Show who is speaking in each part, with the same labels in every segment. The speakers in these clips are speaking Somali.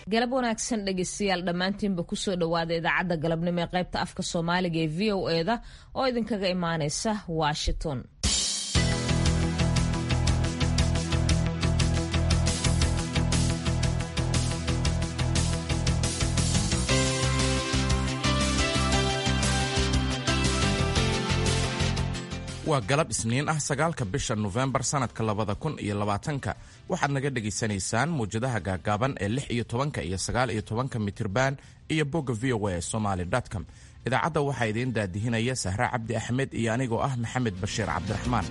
Speaker 1: galab wanaagsan dhegeystayaal dhammaantiinba kusoo dhowaada idaacadda galabnimo ee qaybta afka soomaaliga ee v o eda oo idinkaga imaaneysa washington
Speaker 2: waa galab isniin ah sagaalka bisha nofembar sannadka labada kun iyo labaatanka waxaad naga dhegaysanaysaan mawjadaha gaagaaban ee lix iyo tobanka iyo sagaal iyo tobanka mitirban iyo bogga v o a somaly com idaacadda waxaa idiin daadihinaya sahre cabdi axmed iyo anigoo ah maxamed bashiir cabdiraxmaan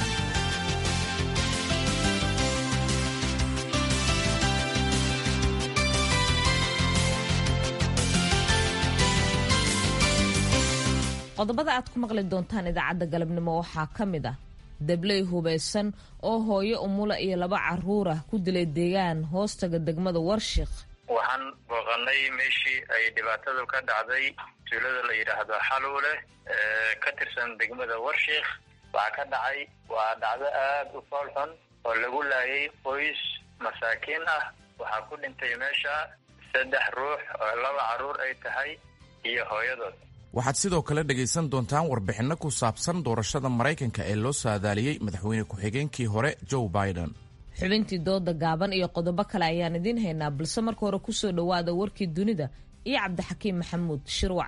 Speaker 1: qodobada aad ku maqli doontaan idaacadda galabnimo waxaa ka mid ah dabley hubaysan oo hooyo umula iyo laba caruurah ku dilay deegaan hoostaga degmada warshiikh
Speaker 3: waxaan booqanay meeshii ay dhibaatadu ka dhacday tuulada la yidhaahdo xaluule ee ka tirsan degmada warshiikh waxaa ka dhacay waa dhacdo aad u fool xun oo lagu laayay qoys masaakiin ah waxaa ku dhintay meesha saddex ruux oo laba carruur ay tahay iyo hooyadood
Speaker 2: waxaad sidoo kale dhegaysan doontaan warbixinno ku saabsan doorashada maraykanka ee loo saadaaliyey madaxweyne ku-xigeenkii hore joe biden
Speaker 1: xubintii dooda gaaban iyo qodobo kale ayaan idiin haynaa balse marka hore kusoo dhowaada warkii dunida iyo cabdixakiim maxamuud shirwac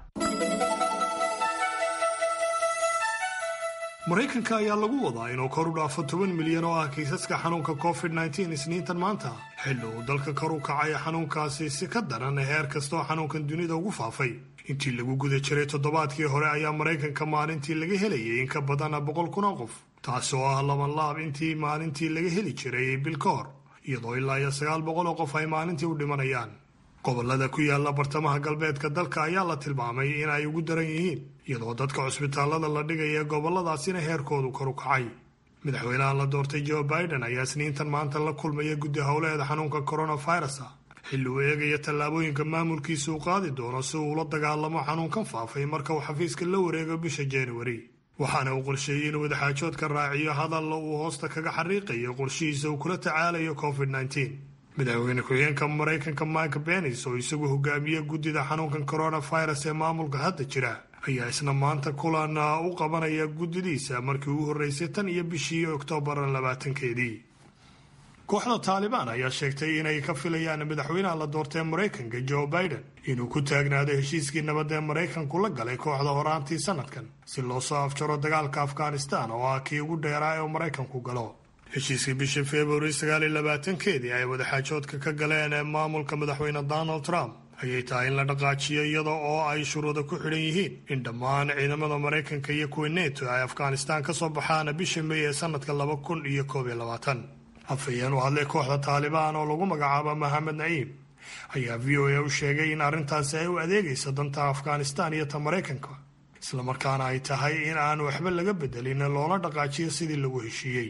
Speaker 4: maraykanka ayaa lagu wadaa inuu kor u dhaafo toban milyan oo ah kiisaska xanuunka covid nteen isniintan maanta xilli uu dalka kor u kacay xanuunkaasi si ka daran heer kastaoo xanuunkan dunida ugu faafay intii lagu guda jiray toddobaadkii hore ayaa maraykanka maalintii laga helayay in ka badan boqol kun oo qof taasi oo ah laban laab intii maalintii laga heli jiray bil ka hor iyadoo ilaa iyo sagaal boqol oo qof ay maalintii u dhimanayaan gobolada ku yaala bartamaha galbeedka dalka ayaa la tilmaamay in ay ugu daran yihiin iyadoo dadka cusbitaalada la dhigaya goboladaasina heerkoodu kor u kacay madaxweynaha la doortay joe biden ayaa isniintan maanta la kulmaya guddi howleeda xanuunka coronavirus xilli uu eegaya tallaabooyinka maamulkiisa uu qaadi doono si uu ula dagaalamo xanuunkan faafay marka uu xafiiska la wareego bisha januari waxaana uu qorsheeyey inuu wadaxaajoodka raaciyo hadalla uu hoosta kaga xariiqayo qorshihiisa uu kula tacaalayo covid nteen madaxweyne ku-xigeenka maraykanka mike benis oo isagu hogaamiye guddida xanuunkan coronavirus ee maamulka hadda jira ayaa isna maanta kulan u qabanaya guddidiisa markii uu horreysay tan iyo bishii oktoobar labaatankeedii kooxda taalibaan ayaa sheegtay inay ka filayaan madaxweynaha la doortay maraykanka joe biden inuu ku taagnaado heshiiskii nabad ee maraykanku la galay kooxda horaantii sanadkan si loo soo afjaro dagaalka afghanistan oo ah kii ugu dheeraa ee maraykanku galo heshiiskii bishii februari sagaaliyo labaatankeedii ay wadaxaajoodka ka galeen ee maamulka madaxweyne donald trump ayay tahay in la dhaqaajiyo iyada oo ay shuruuda ku xidhan yihiin in dhammaan ciidamada maraykanka iyo kuwa neto ay afghanistan ka soo baxaan bisha may ee sanadka laba kun iyo koob iyo labaatan afhayeen u hadlay kooxda taalibaan oo lagu magacaabo maxamed naciim ayaa v o a u sheegay in arrintaasi ay u adeegayso danta afghanistan iyo ta maraykanka islamarkaana ay tahay in aan waxba laga bedelin loola dhaqaajiyo sidii lagu heshiiyey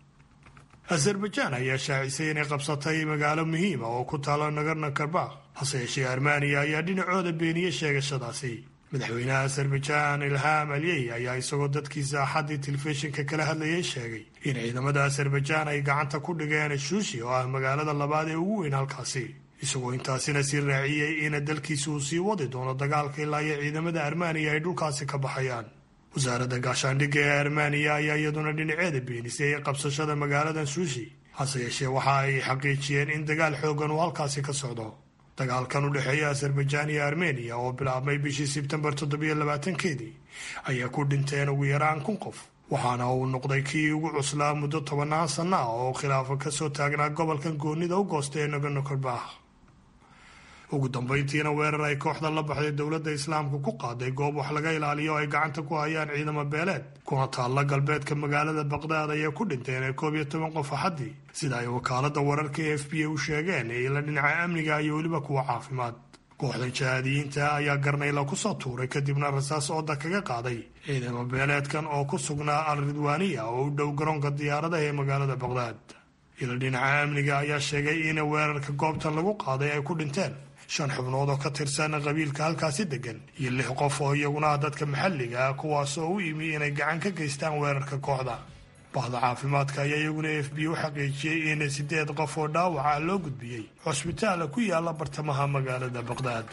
Speaker 4: azerbaijaan ayaa shaacisay inay qabsatay magaalo muhiima oo ku taalo nagarna karbakh hase yeeshee armaniya ayaa dhinacooda beeniyey sheegashadaasi madaxweynaha azerbaijaan ilham aliyey ayaa isagoo dadkiisa axaddii telefishinka kala hadlayay sheegay in ciidamada azerbaijaan ay gacanta ku dhigeen shuushi oo ah magaalada labaad ee ugu weyn halkaasi isagoo intaasina sii raaciyey in dalkiisa uu sii wadi doono dagaalka ilaa iyo ciidamada armaniya ay dhulkaasi ka baxayaan wasaaradda gaashaandhigga ee armaniya ayaa iyaduna dhinaceeda beenisay qabsashada magaaladan suushi hase yeeshee waxa ay xaqiijiyeen in dagaal xoogan uu halkaasi ka socdo dagaalkan u dhexeeya azerbaijaan iyo armeniya oo bilaabmay bishii sebtembar toddobiyo labaatankeedii ayaa ku dhinteen ugu yaraan kun qof waxaana uu noqday kii ugu cuslaa muddo tobannaan sanno ah oo khilaafo kasoo taagnaa gobolkan goonida u goosta ee nagano karbakh ugu dambayntiina weerar ay kooxda la baxday dowladda islaamka ku qaaday goob wax laga ilaaliyo oo ay gacanta ku hayaan ciidamo beeleed kuna taalla galbeedka magaalada baqdaad ayay ku dhinteen ee koob iyo toban qof axaddii sida ay wakaalada wararka e f b a u sheegeen ila dhinaca amniga iyo weliba kuwa caafimaad kooxdan jahaadiyiinta ayaa garnayla kusoo tuuray kadibna rasaas ooda kaga qaaday ciidamo beeleedkan oo ku sugnaa al ridwaaniya oo u dhow garoonka diyaaradaha ee magaalada baqdaad ila dhinaca amniga ayaa sheegay in weerarka goobtan lagu qaaday ay ku dhinteen shan xubnood oo ka tirsan qabiilka halkaasi degan iyo lix qof oo iyaguna ah dadka maxalliga ah kuwaas oo u yimi inay gacan ka geystaan weerarka kooxda bahda caafimaadka ayaa iyaguna f b u xaqiijiyey in sideed qof oo dhaawaca loo gudbiyey cusbitaala ku yaala bartamaha magaalada baqdaad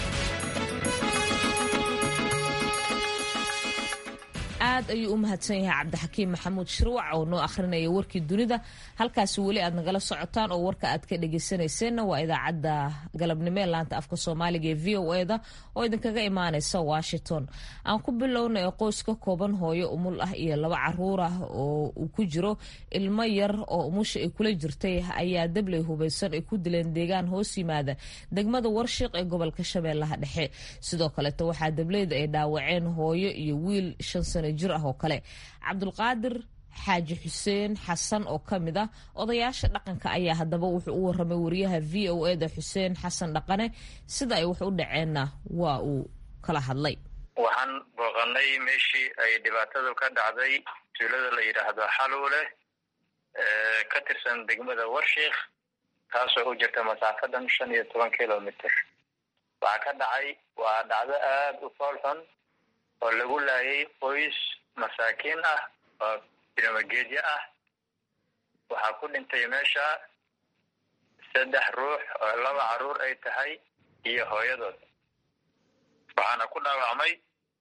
Speaker 1: aad ayuu u mahadsan yahay cabdixakiim maxamuud shirwac oo noo akhrinaya warkii dunida halkaasi weli aad nagala socotaan oo warka aad ka dhageysanayseena waa idaacadda galabnimo ee laanta afka soomaaliga ee v o eda oo idinkaga imaaneysa washington aan ku bilownay qoys ka kooban hooyo umul ah iyo laba caruur ah oo uu ku jiro ilmo yar oo umusha ay kula jirtay ayaa dabley hubaysan ay ku dileen deegaan hoos yimaada degmada warshiiq ee gobolka shabeellaha dhexe sidoo kaleeto waxaa dableyda ay dhaawaceen hooyo iyo wiil shan sano jir ah oo kale cabdulqaadir xaaji xuseen xasan oo ka mid ah odayaasha dhaqanka ayaa haddaba wuxuu u waramay wariyaha v o eda xuseen xasan dhaqane sida ay wax u dhaceenna waa uu kala hadlay
Speaker 3: waxaan booqanay meeshii ay dhibaatadu ka dhacday tuulada la yidhaahdo xaluule ka tirsan degmada warshiikh taasoo u jirta masaafadan shan iyo toban kilomitr waxaa ka dhacay waa dhacdo aada u fool xun oo lagu laayay qoys masaakiin ah oo biramageedyo ah waxaa ku dhintay meesha saddex ruux oo laba caruur ay tahay iyo hooyadood waxaana ku dhaawacmay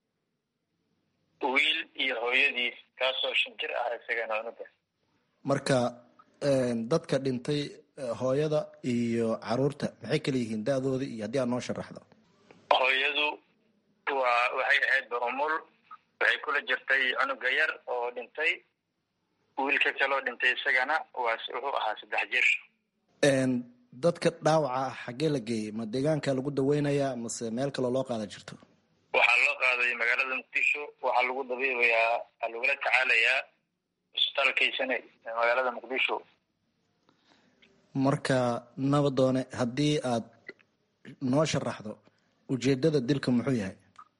Speaker 3: wiil iyo hooyadiis kaasoo shan jir ah isagana unuga
Speaker 5: marka dadka dhintay hooyada iyo caruurta maxay kala yihiin da-dooda iyo haddii aad noo sharaxdo
Speaker 3: hooyadu waa waxay ahayd baumul waxay kula jirtay cunuga yar oo dhintay wiilka kaloo dhintay isagana waa wuxuu ahaa saddex jir
Speaker 5: dadka dhaawaca ah xaggee la geeyey ma deegaanka lagu daweynayaa mase meel kaloo loo qaada jirto
Speaker 3: waxaa loo qaaday magaalada muqdisho waxaa lagu dabiibayaa waxaa lagula tacaalayaa isbitaalkaysane ee magaalada muqdisho
Speaker 5: marka nabadoone haddii aad noo sharaxdo ujeedada dilka muxuu yahay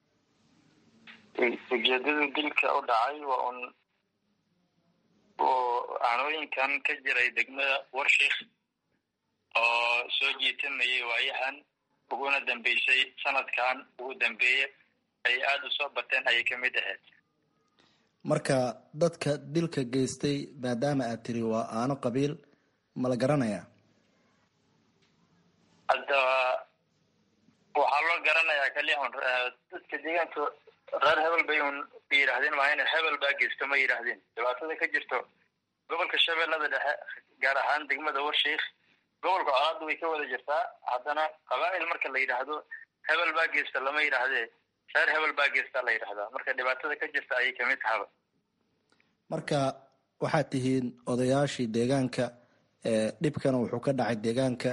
Speaker 3: ujeedada dilka u dhacay waa un oo aanooyinkan ka jiray degmada warshiikh oo soo jiitamayay waayahan uguna dambeysay sanadkan ugu dambeeye ay aada u soo bateen ayay ka mid ahayd
Speaker 5: marka dadka dilka geystay maadaama aad tiri waa aano qabiil ma la garanayaa
Speaker 3: hadda waxaa loo garanayaa kaliya un dadka deegaanka reer hebel bay un yidhaahdeen maa ina hebel baa geysto ma yidhaahdeen dhibaatada ka jirto gobolka shabeellada dhexe gaar ahaan degmada warshiikh gobolka colaadda way ka wada jirtaa haddana qabaa'il marka la yidhaahdo hebel baa geysta lama yidhaahdee reer hebel baa geystaa la yidhahdaa marka dhibaatada ka jirta ayay kamid tahaba
Speaker 5: marka waxaad tihiin odayaashii deegaanka dhibkana wuxuu ka dhacay deegaanka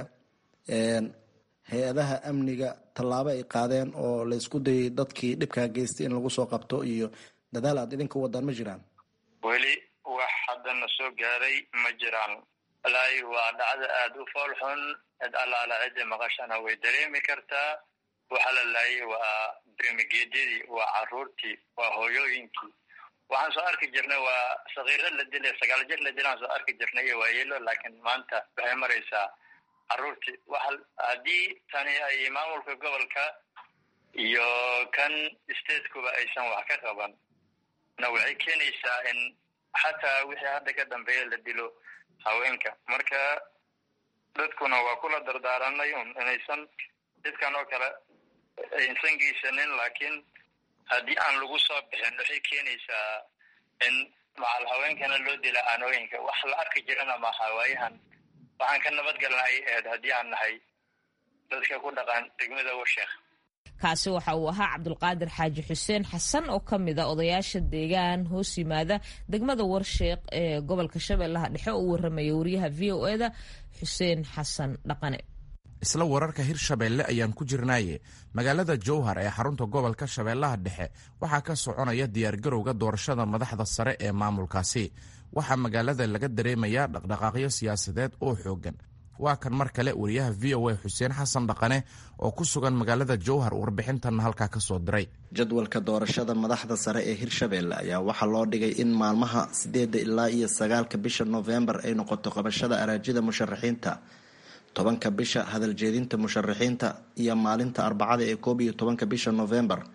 Speaker 5: hay-adaha amniga tallaabo ay qaadeen oo la isku dayay dadkii dhibkaa geystay in lagu soo qabto iyo dadaal aad idinka wadaan ma jiraan
Speaker 3: weli wax haddana soo gaaray ma jiraan walaahi waa dhacdo aada u fool xun cid allaala cidda maqashana way dareemi kartaa waxa la laayay waa brimigeedyadii waa caruurtii waa hooyooyinkii waxaan soo arki jirnay waa sakiiro la dilay sagaal jir la dilaan soo arki jirnay iyo waayeelo laakiin maanta waxay maraysaa caruurtii waxa haddii tani ay maamulka gobolka iyo kan statekuba aysan wax ka qaban na waxay keenaysaa in xataa wixii hadda ka dambeeya la dilo haweenka marka dadkuna waa kula dardaaranay un inaysan dadkan oo kale aysan geysanin laakiin haddii aan lagu soo bixin waxay keenaysaa in macal haweenkana loo dila aanooyinka wax la arki jirana maaha waayahan waxaan ka nabadgalna ay ahayd haddii aan nahay dadka ku dhaqan degmada warsheekh
Speaker 1: kaasi waxa uu ahaa cabdulqaadir xaaji xuseen xasan oo ka mid a odayaasha deegaan hoos yimaada degmada warsheekh ee gobolka shabeellaha dhexe oo u waramaya wariyaha v o eda xuseen xasan dhaqane
Speaker 2: isla wararka hirshabeelle ayaan ku jirnaaye magaalada jowhar ee xarunta gobolka shabeellaha dhexe waxaa ka soconaya diyaargarowga doorashada madaxda sare ee maamulkaasi waxaa magaalada laga dareemayaa dhaqdhaqaaqyo siyaasadeed oo xoogan waa kan mar kale wariyaha v o a xuseen xasan dhaqane oo ku sugan magaalada jowhar warbixintanna halkaa ka soo diray
Speaker 5: jadwalka doorashada madaxda sare ee hirshabeelle ayaa waxaa loo dhigay in maalmaha sideeda ilaa iyo sagaalka bisha noofembar ay noqoto qabashada araajida musharaxiinta tobanka bisha hadaljeedinta musharaxiinta iyo maalinta arbacada ee koob iyo tobanka bisha noofembar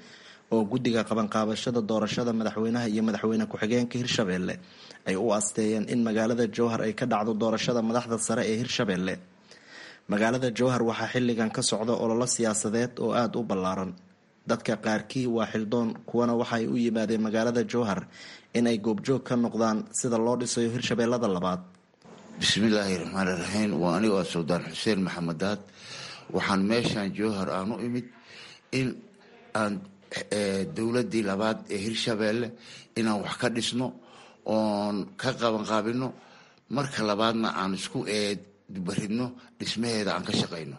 Speaker 5: oo guddiga qabanqaabashada doorashada madaxweynaha iyo madaxweyne ku-xigeenka hirshabeelle ay u asteeyeen in magaalada jowhar ay ka dhacdo doorashada madaxda sare ee hirshabeelle magaalada jowhar waxaa xilligan ka socda ololo siyaasadeed oo aada u ballaaran dadka qaarkii waa xildoon kuwana waxaay u yimaadeen magaalada jowhar inay goobjoog ka noqdaan sida loo dhisayo hirshabeellada labaad
Speaker 6: bismillaahi raxmaani raxiim waa anigoo suldaan xuseen maxamedaad waxaan meeshan jowhar aan u imid in aan dowladii labaad ee hirshabeelle inaan wax ka dhisno oon ka qabanqaabino marka labaadna aan isku eedbaridno dhismaheeda aan ka shaqayno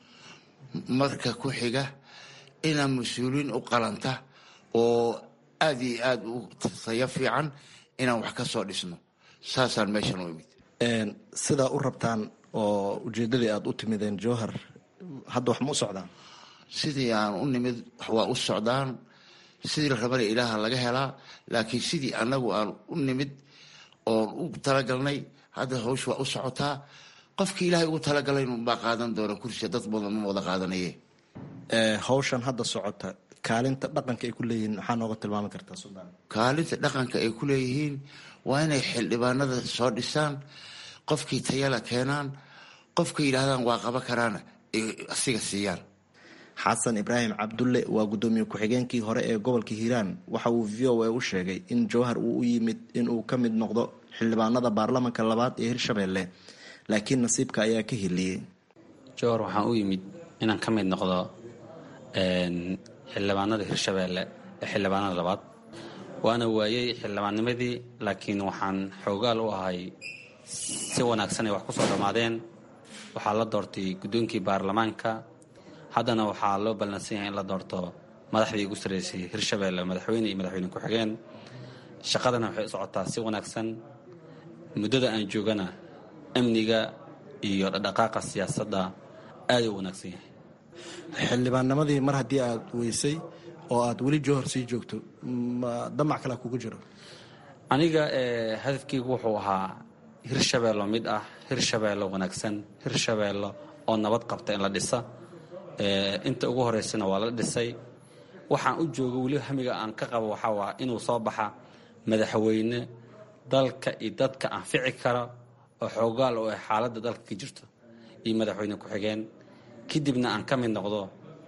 Speaker 6: marka ku xiga inaan mas-uuliyiin u qalanta oo aada iyo aada u tayo fiican inaan wax ka soo dhisno saasaan meeshan u imid
Speaker 5: sidaa u rabtaan oo ujeedadii aada u timideen jowhar hadda wax ma u socdaan
Speaker 6: sidii aan u nimid waa u socdaan sidii la rabana ilaaha laga helaa laakiin sidii anagu aan u nimid oon u talagalnay hadda hawsha waa u socotaa qofkii ilaahay ugu talagalay unbaa qaadan doona kursiga dad badan ma wada qaadanaye
Speaker 5: hawshan hadda socota kaalinta dhaqanka ay ku leeyihiin maxaa nooga tilmaami kartaa suldaan
Speaker 6: kaalinta dhaqanka ay ku leeyihiin waa inay xildhibaanada soo dhisaan qofkii tayala keenaan qofka yidhaahdaan waa qaba karaana ay asiga siiyaan
Speaker 5: xasan ibraahim cabdulle waa guddoomiye ku-xigeenkii hore ee gobolka hiiraan waxa uu v o a u sheegay in jowhar uu u yimid inuu ka mid noqdo xildhibaanada baarlamanka labaad ee hirshabeelle laakiin nasiibka ayaa ka heliyey
Speaker 7: jowhar waxaan u yimid inaan ka mid noqdo xildhibaanada hirshabeelle ee xildhibaanada labaad waana waayey xildhibaannimadii laakiin waxaan xoogaal u ahay si wanaagsan ay wax ku soo dhammaadeen waxaa la doortay guddoonkii baarlamaanka haddana waxaa loo ballansan yahay in la doorto madaxdii ugu sarreysay hirshabeelle madaxweyne iyo madaxweyne ku-xigeen shaqadana waxay u socotaa si wanaagsan muddada aan joogana amniga iyo dhaqdhaqaaqa siyaasadda aaday u wanaagsan yahay
Speaker 5: xildhibaannimadii mar haddii aada weysay oo aada weli jowhar sii joogto ma damac kale kugu jiro
Speaker 7: aniga hadafkeygu wuxuu ahaa hirshabeello mid ah hirshabeello wanaagsan hirshabeello oo nabad qabta in la dhisa inta ugu horeysana waa la dhisay waxaan u jooga weli hamiga aan ka qabo waxaa waa inuu soo baxa madaxweyne dalka iyo dadka anfici kara oo xoogaal oo ah xaaladda dalka ka jirto iyo madaxweyne ku-xigeen kadibna aan ka mid noqdo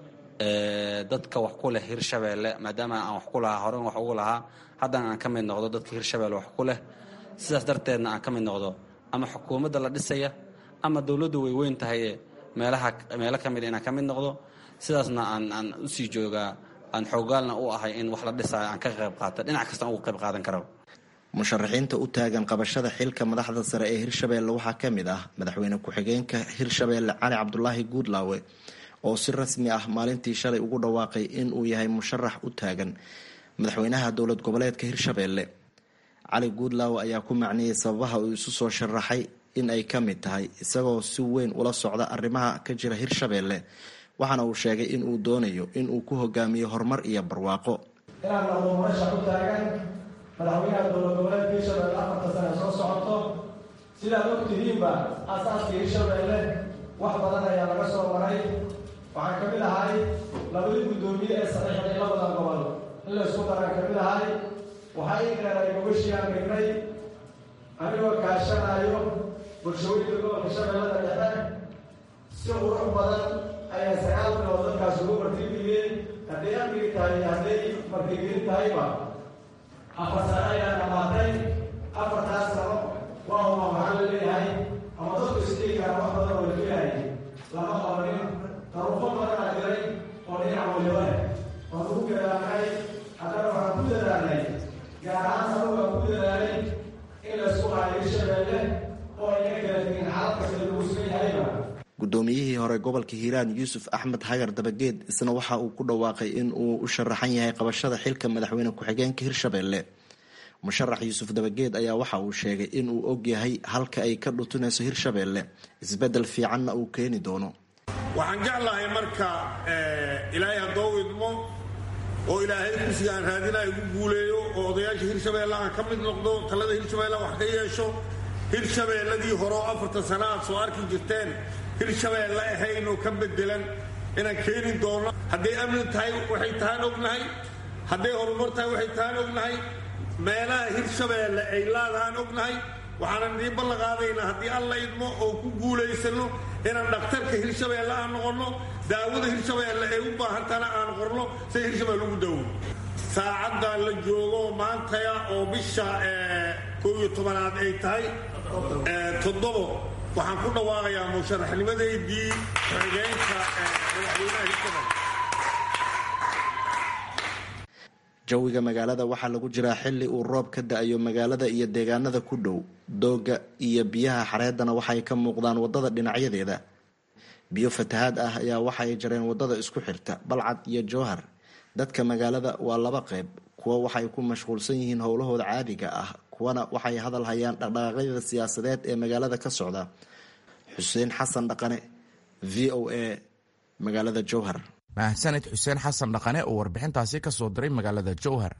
Speaker 7: dadka wax ku leh hirshabeelle maadaama aan wax ku lahaa horen wax ugu lahaa haddana aan ka mid noqdo dadka hirshabeelle wax ku leh sidaas darteedna aan ka mid noqdo ama xukuumadda la dhisaya ama dowladdu way weyn tahaye meelaha meelo ka mid inaan ka mid noqdo sidaasna aan aan usii joogaa aan xoogaalna u ahay in wax la dhisayo aan ka qayb qaata dhinac kastaan ugu qayb qaadan karo
Speaker 5: musharaxiinta u taagan qabashada xilka madaxda sare ee hirshabeelle waxaa ka mid ah madaxweyne ku-xigeenka hirshabeelle cali cabdulaahi guudlaawe oo si rasmi ah maalintii shalay ugu dhawaaqay in uu yahay musharax u taagan madaxweynaha dowlad goboleedka hirshabeelle cali guudlaawe ayaa ku macniyey sababaha uu isu soo sharaxay in ay ka mid tahay isagoo si weyn ula socda arrimaha ka jira hirshabeelle waxaana uu sheegay in uu doonayo in uu ku hogaamiyo horumar iyo barwaaqo
Speaker 8: inaan noqdo murashax u taagan madaxweynaha dowlad goboleedka hirshabeelle afarta sane soo socoto sidaad og tihiinba aasaaska hirshabeelle wax badan ayaa laga soo maray waxaan ka mid ahay labadii guddoomiye ee saxiixday labadan gobol in la isku daraan ka mid ahay waxaa ii qeeray gobashii aan dhignay anigoo kaashanayo bulshooyinka gobolka shabeellada dhexe si qurux badan ayaa sagaal bilood dadkaas ugu martigeliyeen hadday amnigi tahay iyo hadday martigelin tahayba afar sano ayaa dhamaatay afartaas sano waa uma maxaa la leeyahay ama dadku isdhigi kara wax badan oo la filaayay lama qabanin daruufo badan aa jiray oo dhinac waliba leh waan ugu gadaanay haddana waxaan ku dadaalnay gaar ahaan sanugu aan ku dadaalay in laysku haayo hirshabeelle oo ayna kala tegin xaalad kasta lagu sugan yahayba
Speaker 5: guddoomiyihii hore gobolka hiiraan yuusuf axmed hagar dabageed isna waxa uu ku dhawaaqay in uu u sharaxan yahay qabashada xilka madaxweyne ku-xigeenka hirshabeelle musharax yuusuf dabageed ayaa waxa uu sheegay in uu og yahay halka ay ka dhutunayso hirshabeelle isbeddel fiicanna uu keeni doono
Speaker 9: waxaan jeclahay marka ilaahay haddoo idmo oo ilaahay kursiga aan raadina igu guuleeyo oo odayaasha hirshabeelle aan ka mid noqdo talada hirshabeelle wax ka yeesho hirshabeelladii hore oo afartan sana aad soo arki jirteen hirshabeelle ahayn oo ka bedelan inaan keeni doono hadday amni tahay waxay tahaan ognahay hadday horumar tahay waxay tahaan ognahay meelaha hirshabeelle ay laadahaan ognahay waxaanan idiin ballan qaadaynaa haddii alla idmo oo ku guulaysano inaan dhakhtarka hirshabeelle aan noqonno daawada hirshabeelle ay u baahantana aan qorno say hirshabeelle ugu daawo saacaddan la joogo maantaya oo bisha koob iyo tobanaad ay tahay toddobo waxaan ku dhawaaqayaa musharaxnimadeydii xigeenka madaxweynaha hirshabeelle
Speaker 5: jawiga magaalada waxaa lagu jiraa xili uu roob ka da-ayo magaalada iyo deegaanada ku dhow dooga iyo biyaha xareedana waxay ka muuqdaan wadada dhinacyadeeda biyo fatahaad ah ayaa waxaay jareen wadada isku xirta balcad iyo jowhar dadka magaalada waa laba qeyb kuwa waxay ku mashquulsan yihiin howlahooda caadiga ah kuwana waxay hadal hayaan dhaqdhaqaaqyada siyaasadeed ee magaalada ka socda xuseen xasan dhaqane v o a magaalada jowhar
Speaker 2: mahadsanid xuseen xasan dhaqane oo warbixintaasi ka soo diray magaalada jowhar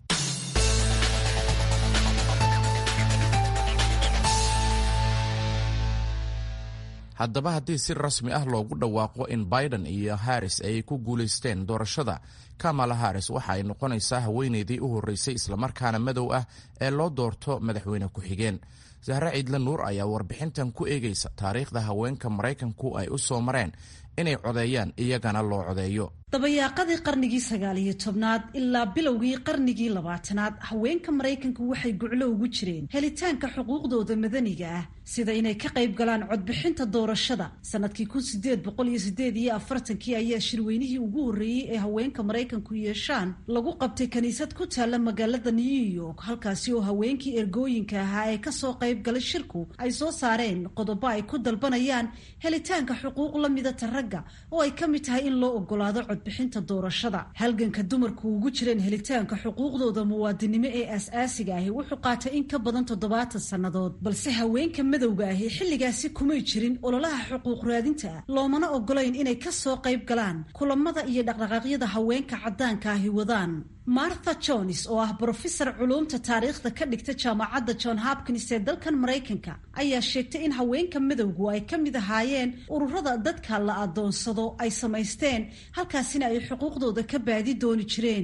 Speaker 2: haddaba haddii si rasmi ah loogu dhawaaqo in biden iyo harris ay ku guulaysteen doorashada kamala harris waxa ay noqonaysaa haweeneydii u horreysay islamarkaana madow ah ee loo doorto madaxweyne ku-xigeen sahre ciidle nuur ayaa warbixintan ku eegaysa taariikhda haweenka maraykanku ay u soo mareen inay codeeyaan iyagana loo codeeyo
Speaker 10: dabayaaqadii qarnigii sagaal iyo tobnaad ilaa bilowgii qarnigii labaatanaad haweenka maraykanku waxay guclo ugu jireen helitaanka xuquuqdooda madaniga ah sida inay ka qayb galaan codbixinta doorashada sanadkii kun sideed boqol iyo sideed iyo afartankii ayaa shirweynihii ugu horreeyey ee haweenka maraykanku yeeshaan lagu qabtay kiniisad ku taalla magaalada new york halkaasi oo haweenkii ergooyinka ahaa ee kasoo qayb galay shirku ay soo saareen qodobo ay ku dalbanayaan helitaanka xuquuq la midata ragga oo ay ka mid tahay in loo ogolaado codbixinta doorashada halganka dumarku ugu jireen helitaanka xuquuqdooda muwaadinimo ee aas-aasiga ahi wuxuu qaatay in ka badan toddobaatan sannadood balse haweenka madowga ahi xilligaasi kumay jirin ololaha xuquuq raadinta ah loomana ogolayn inay kasoo qayb galaan kulamada iyo dhaqdhaqaaqyada haweenka caddaanka ahi wadaan martha jones oo ah brofesor culuumta taariikhda ka dhigta jaamacadda john hopkins ee dalkan maraykanka ayaa sheegtay in haweenka madowgu ay ka mid ahaayeen ururada dadka la adoonsado ay samaysteen halkaasina ay xuquuqdooda ka baadi dooni jireen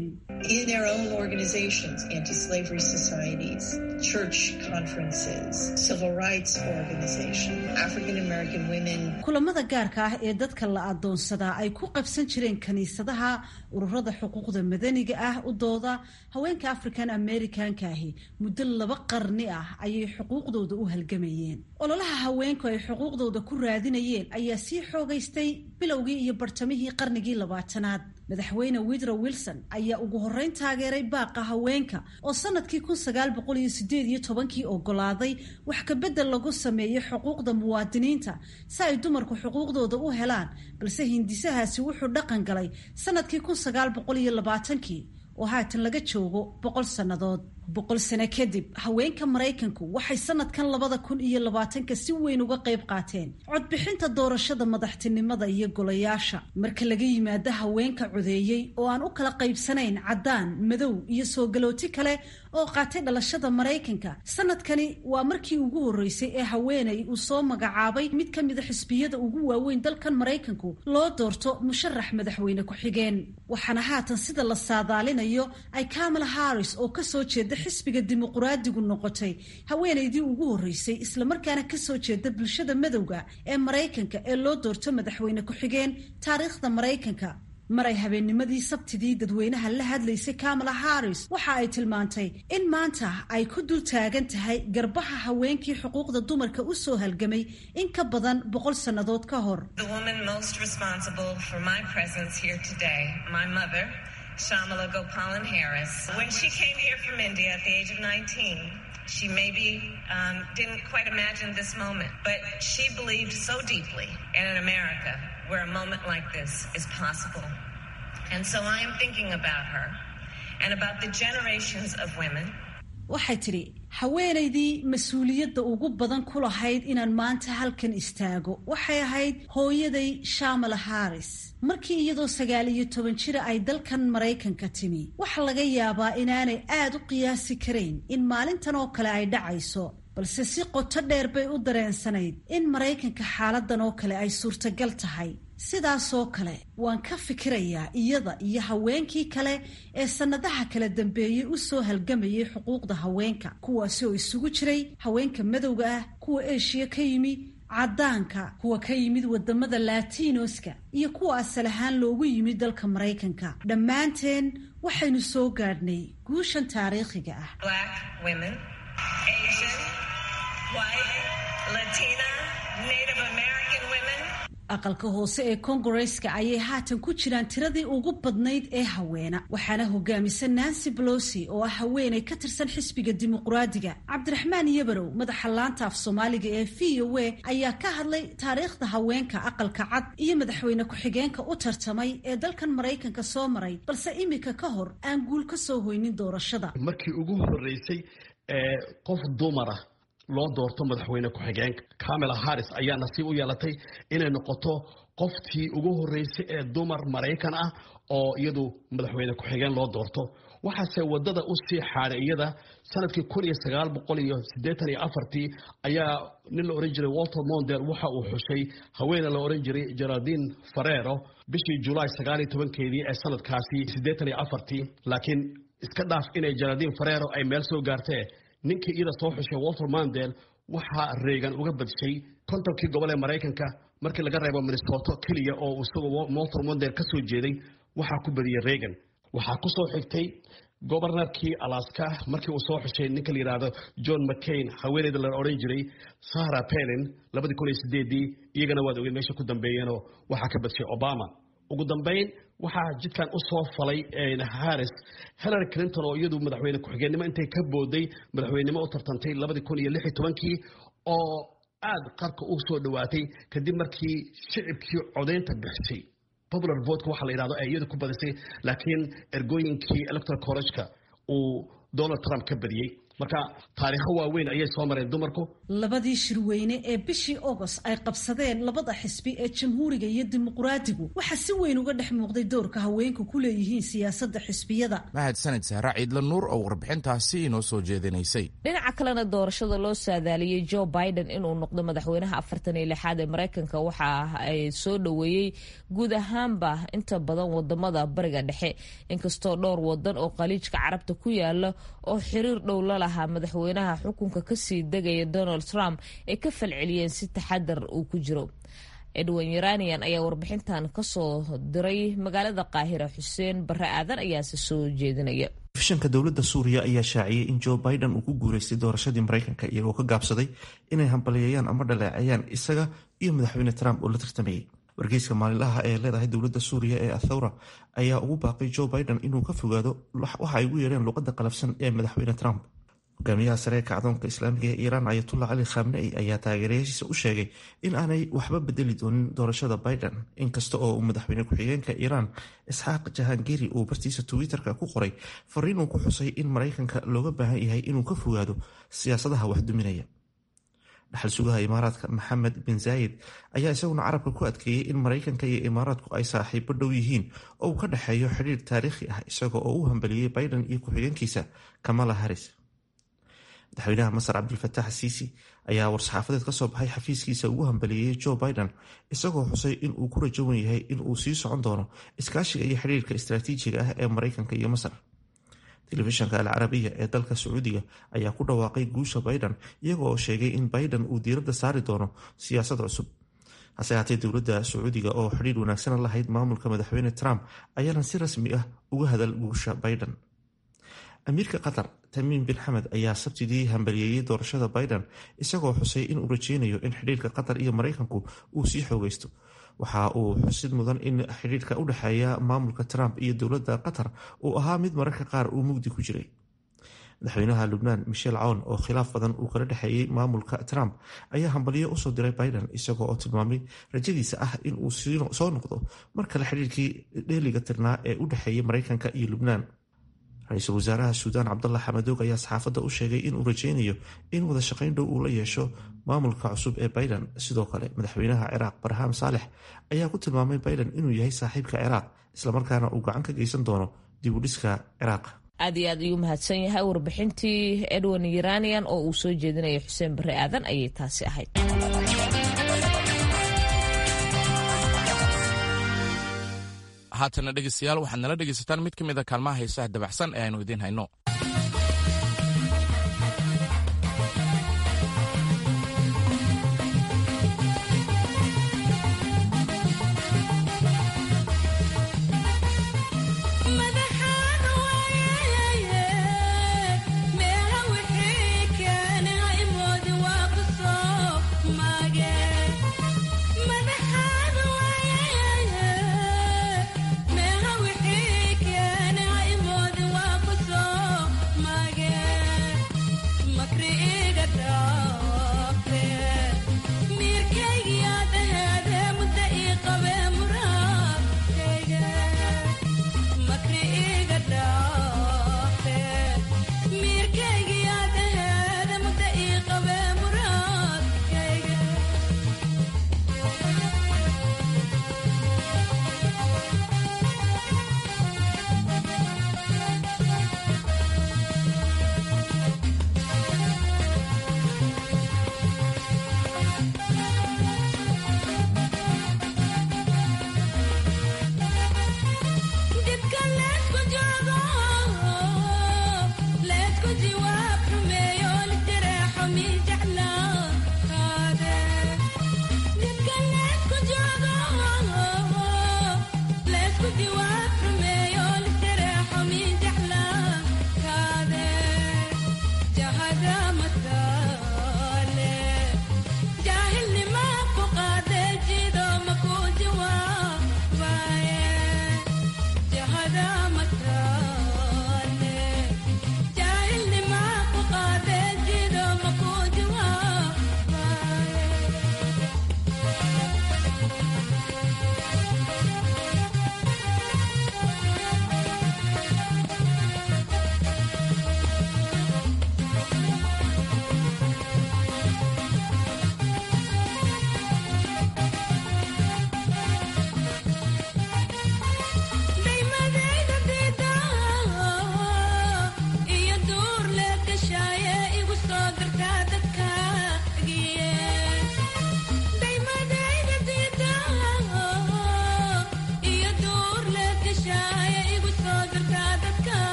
Speaker 10: kulamada gaarka ah ee dadka la adoonsadaa ay ku qabsan jireen kiniisadaha ururada xuquuqda madaniga ah u dooda haweenka african americanka ahi muddo laba qarni ah ayay xuquuqdooda u halgamayeen ololaha haweenku ay xuquuqdooda ku raadinayeen ayaa sii xoogaystay bilowgii iyo bartamihii qarnigii labaatanaad madaxweyne widro wilson ayaa ugu horreyn taageeray baaqa haweenka oo sanadkii kun sagaal boqol iyo sideed iyo tobankii ogolaaday wax kabedel lagu sameeyey xuquuqda muwaadiniinta si ay dumarku xuquuqdooda u helaan balse hindisahaasi wuxuu dhaqan galay sanadkii kun sagaal boqol iyo labaatankii oo haatan laga joogo boqol sannadood boqol sano kadib haweenka maraykanku waxay sanadkan labada kun iyo labaatanka si weyn uga qayb qaateen codbixinta doorashada madaxtinimada iyo golayaasha marka laga yimaado haweenka codeeyey oo aan u kala qaybsanayn caddaan madow iyo soo galooti kale oo qaatay dhalashada maraykanka sanadkani waa markii ugu horreysay ee haweeney uu soo magacaabay mid ka mida xisbiyada ugu waaweyn dalkan maraykanku loo doorto musharax madaxweyne ku-xigeen waxaana haatan sida la saadaalinayo ay kamala harris oo kasoo jeeda xisbiga dimuquraadigu noqotay haweenaydii ugu horreysay islamarkaana kasoo jeeda bulshada madowga ee maraykanka ee loo doorto madaxweyne ku-xigeen taariikhda maraykanka mar ay habeennimadii sabtidii dadweynaha la hadlaysay kamala harris waxa ay tilmaantay in maanta ay ku dul taagan tahay garbaha haweenkii xuquuqda dumarka u soo halgamay in ka badan boqol sannadood ka hor
Speaker 11: Shamala Gopalan Harris. When she came here from India at the age of 19, she maybe um, didn't quite imagine this moment, but she believed so deeply in an America where a moment like this is possible. And so I am thinking about her and about the generations of women
Speaker 10: waxay tidhi haweenaydii mas-uuliyadda ugu badan ku lahayd inaan maanta halkan istaago waxay ahayd hooyaday shamala harris markii iyadoo sagaal iyo toban jira ay dalkan maraykanka timi waxa laga yaabaa inaanay aad u qiyaasi karayn in maalintan oo kale ay dhacayso balse si qoto dheer bay u dareensanayd in maraykanka xaaladan oo kale ay suurtagal tahay sidaasoo kale waan ka fikirayaa iyada iyo haweenkii kale ee sannadaha kala dambeeyey u soo halgamayay xuquuqda haweenka kuwaasi oo isugu jiray haweenka madowga ah kuwa eeshiya ka yimi caddaanka kuwa ka yimid wadamada laatiinoska iyo kuwa asal ahaan loogu yimid dalka maraykanka dhammaanteen waxaynu soo gaadhnay guushan taariikhiga ah aqalka hoose ee kongareska ayay haatan ku jiraan tiradii ugu badnayd ee haweena waxaana hogaamisa nancy bolosi oo ah haweenay ka tirsan xisbiga dimuqraadiga cabdiraxmaan yabarow madaxa laanta af soomaaliga ee v o a ayaa ka hadlay taariikhda haweenka aqalka cad iyo madaxweyne ku-xigeenka u tartamay ee dalkan maraykanka soo maray balse imika ka hor aan guul ka soo hoynin doorashada
Speaker 12: markii ugu horeysay ee qof dumara loo doorto madaxweyne ku-xigeenka camela harris ayaa nasiib u yeelatay inay noqoto qoftii ugu horeysay ee dumar maraykan ah oo iyadu madaxweyne ku-xigeen loo doorto waxaase wadada u sii xaaday iyada sanadkii kun iyo sagaal boqol iyo siddeetan iyo afartii ayaa nin la ohan jiray walter mondel waxa uu xushay haweene la ohan jiray geraldine farero bishii julaay sagaal iyo tobankeedii ee sanadkaasi siddeetan iyo afartii laakiin iska dhaaf inay geraldine farero ay meel soo gaartee ninkii iyada soo xushay walter mandel waxaa reegan uga badshay kontonkii gobol ee maraykanka markii laga reebo minnesota keliya oo isagu walter mandel ka soo jeeday waxaa ku badiyey reegan waxaa ku soo xigtay gobornarkii alaska markii uu soo xushay ninka la yidhaahdo john mccain haweeneyda la odhan jiray sahra pelin labadii kun iyo sideedii iyagana waad ogeed meesha ku dambeeyeenoo waxaa ka badshay obama ugu dambayn waxaa jidkan u soo falay harris hillary clinton oo iyadu madaxweyne ku-xigeenimo intay ka booday madaxweynenimo u tartantay labadii kun iyo lix iyo tobankii oo aada qarka u soo dhowaatay kadib markii shicibkii codaynta bixisay popular votka waxaa la yidhahdo ee iyadu ku badisay laakiin ergooyinkii electoral college-ka uu donald trump ka badiyey marka taariikho waaweyn ayay soo mareen dumarku
Speaker 10: labadii shirweyne ee bishii agost ay qabsadeen labada xisbi ee jamhuuriga iyo dimuqraadigu waxaa si weyn uga dhex muuqday doorka haweenku ku leeyihiin siyaasadda xisbiyada
Speaker 2: mahadsanid sahra ciidla nuur oo warbixintaasi inoo soo jeedinaysay
Speaker 1: dhinaca kalena doorashada loo saadaaliyey joe biden inuu noqdo madaxweynaha afartan iyo lixaad ee maraykanka waxa ay soo dhoweeyey guud ahaanba inta badan wadamada bariga dhexe inkastoo dhowr wadan oo khaliijka carabta ku yaala oo xiriir dhow la lahaa madaxweynaha xukunka kasii degaya donald trump ay ka falceliyeen si taxadar uu ku jiro edwin yaranian ayaa warbixintan kasoo diray magaalada qaahira xuseen bare aadan ayaase soo jeedinaya
Speaker 13: fishanka dowladda suuriya ayaa shaaciyey in joe biden uu ku guuleystay doorashadii maraykanka iyagoo ka gaabsaday inay hambaliyeeyaan ama dhaleeceeyaan isaga iyo madaxweyne trump oo la tartamayay wargeyska maalinlaha ee leedahay dowladda suuriya ee athawra ayaa ugu baaqay joe biden inuu ka fogaado waxa ay ugu yeereen luqadda qalafsan ee madaxweyne trump hogaamiyaha sare ee kacdoonka islaamiga ee iiraan ayatullah cali khamnei ayaa taageerayaashiisa u sheegay in aanay waxba bedeli doonin doorashada biden inkasta oo uu madaxweyne ku-xigeenka iiraan isxaaq jahangiri uu bartiisa twitter-ka ku qoray fariin uu ku xusay in maraykanka looga baahan yahay inuu ka fogaado siyaasadaha waxduminaya dhaxal sugaha imaaraadka maxamed bin zaayid ayaa isaguna carabka ku adkeeyey in maraykanka iyo imaaraadku ay saaxiibo dhow yihiin oo uu ka dhexeeyo xidhiir taariikhi ah isaga oo u hambaliyey biden iyo ku-xigeenkiisa kamala harris madaxweynaha masar cabdilfatax siisi ayaa war-saxaafadeed ka soo baxay xafiiskiisa ugu hambaliyeeyey joe biden isagoo xusay in uu ku rajawan yahay in uu sii socon doono iskaashiga iyo xidhiirka istaraatiijiga ah ee maraykanka iyo masar telefishanka alcarabiya ee dalka sacuudiga ayaa ku dhawaaqay guusha biden iyaga oo sheegay in biden uu diiradda saari doono siyaasad cusub hase haatee dowladda sacuudiga oo xidhiir wanaagsan lahayd maamulka madaxweyne trump ayaana si rasmi ah uga hadal guusha biden amiirka qatar tamiim bin xamed ayaa sabtidii hambaliyeeyey doorashada biden isagoo xusay inuu rajeynayo in xidhiirka qatar iyo maraykanku uu sii xoogeysto waxa uu xusid mudan in xidhiirka u dhexeeya maamulka trump iyo dowladda qatar uu ahaa mid mararka qaar uu mugdi ku jiray madaxweynaha lubnaan michel cown oo khilaaf badan uu kala dhexeeyey maamulka trump ayaa hambaliyo usoo diray biden isagoo oo tilmaamay rajadiisa ah in uu soo noqdo mar kale xidhiirkii dheeliga tirnaa ee u dhexeeyay maraykanka iyo lubnaan ra-iisul wasaaraha suudaan cabdalla xamadoog ayaa saxaafadda u sheegay inuu rajeynayo in wada shaqayn dhow uu la yeesho maamulka cusub ee biden sidoo kale madaxweynaha ciraaq barham saalex ayaa ku tilmaamay biden inuu yahay saaxiibka ciraaq islamarkaana uu gacan ka geysan doono dib u dhiska ciraaq
Speaker 1: aad iyo aad ayuu mahadsan yahay warbixintii edwin iranian oo uu soo jeedinaya xuseen bare aadan ayay taasi ahayd
Speaker 2: haatana dhegeystayaal waxaad nala dhegaysataan mid ka mid a kaalmaha heesaha dabacsan ee aynu idiin hayno
Speaker 14: Meha wixii keenay moodi waa ku soo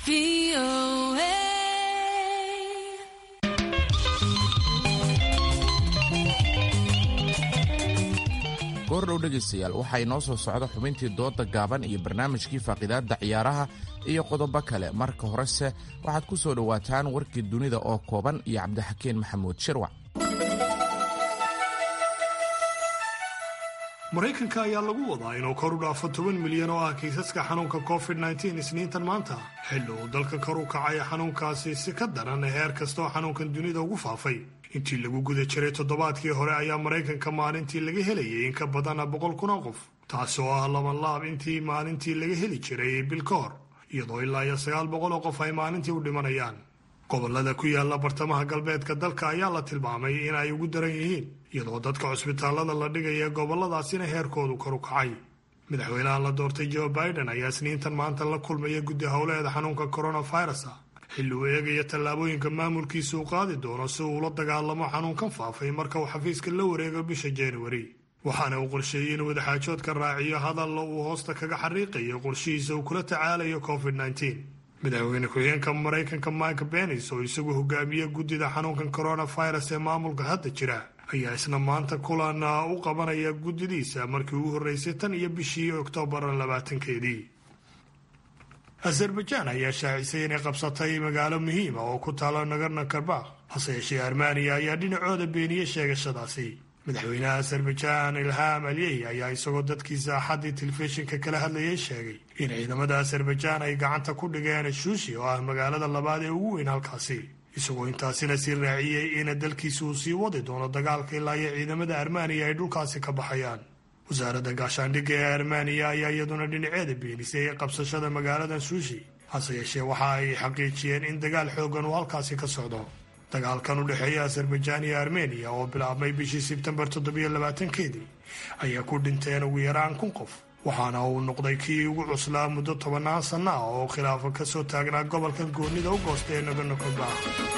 Speaker 2: goordhow dhegaystayaal waxaa inoo soo socda xubintii dooda gaaban iyo barnaamijkii faaqidaadda ciyaaraha iyo qodobo kale marka horese waxaad ku soo dhowaataan warkii dunida oo kooban iyo cabdixakiin maxamuud shirwac
Speaker 4: maraykanka ayaa lagu wadaa inuu kor u dhaafo toban milyan oo ah kiisaska xanuunka covid nteen isniintan maanta xilli uu dalka kor u kacaya xanuunkaasi si ka daran heer kastaoo xanuunkan dunida ugu faafay intii lagu guda jiray toddobaadkii hore ayaa maraykanka maalintii laga helayay in ka badana boqol kun oo qof taasi oo ah labanlaab intii maalintii laga heli jiray bil ka hor iyadoo ilaa iyo sagaal boqol oo qof ay maalintii u dhimanayaan gobolada ku yaala bartamaha galbeedka dalka ayaa la tilmaamay in ay ugu daran yihiin iyadoo dadka cusbitaalada la dhigaya goboladaasina heerkoodu kor u kacay madaxweynaha la doortay joe biden ayaa isniintan maanta la kulmaya guddi howleeda xanuunka coronavirus xilli uu eegaya tallaabooyinka maamulkiisa uu qaadi doono si uu ula dagaalamo xanuunkan faafay marka uu xafiiska la wareego bisha januari waxaana uu qorsheeyey inuu wadaxaajoodka raaciyo hadalla uu hoosta kaga xariiqayo qorshihiisa uu kula tacaalayo covid madaxweyne ku-xigeenka maraykanka mike benis oo isagu hogaamiye guddida xanuunkan coronavirus ee maamulka hadda jira ayaa isna maanta kulan u qabanaya guddidiisa markii ugu horreysay tan iyo bishii oktoobar labaatankeedii azerbajaan ayaa shaacisay inay qabsatay magaalo muhiima oo ku taalo nagarna karbakh hase yeeshee armaniya ayaa dhinacooda beeniyey sheegashadaasi madaxweynaha azerbajaan ilham aliyey ayaa isagoo dadkiisa axaddii telefishinka kala hadlayay sheegay in ciidamada azerbajaan ay gacanta ku dhigeen shuushi oo ah magaalada labaad ee ugu weyn halkaasi isagoo intaasina sii raaciyey in dalkiisa uu sii wadi doono dagaalka ilaa iyo ciidamada armaniya ay dhulkaasi ka baxayaan wasaaradda gaashaandhigga ee armaniya ayaa iyaduna dhinaceeda beenisay qabsashada magaalada shuushi hase yeeshee waxa ay xaqiijiyeen in dagaal xoogan uu halkaasi ka socdo dagaalkan u dhexeeya azerbajaan iyo armeniya oo bilaabmay bishii sebtembar toddobiyo labaatankeedii ayaa ku dhinteen ugu yaraan kun qof waxaana uu noqday kii ugu cuslaa muddo tobannaan sanno ah oo khilaafa ka soo taagnaa gobolkan goonnida u goosta ee nagorno karbakh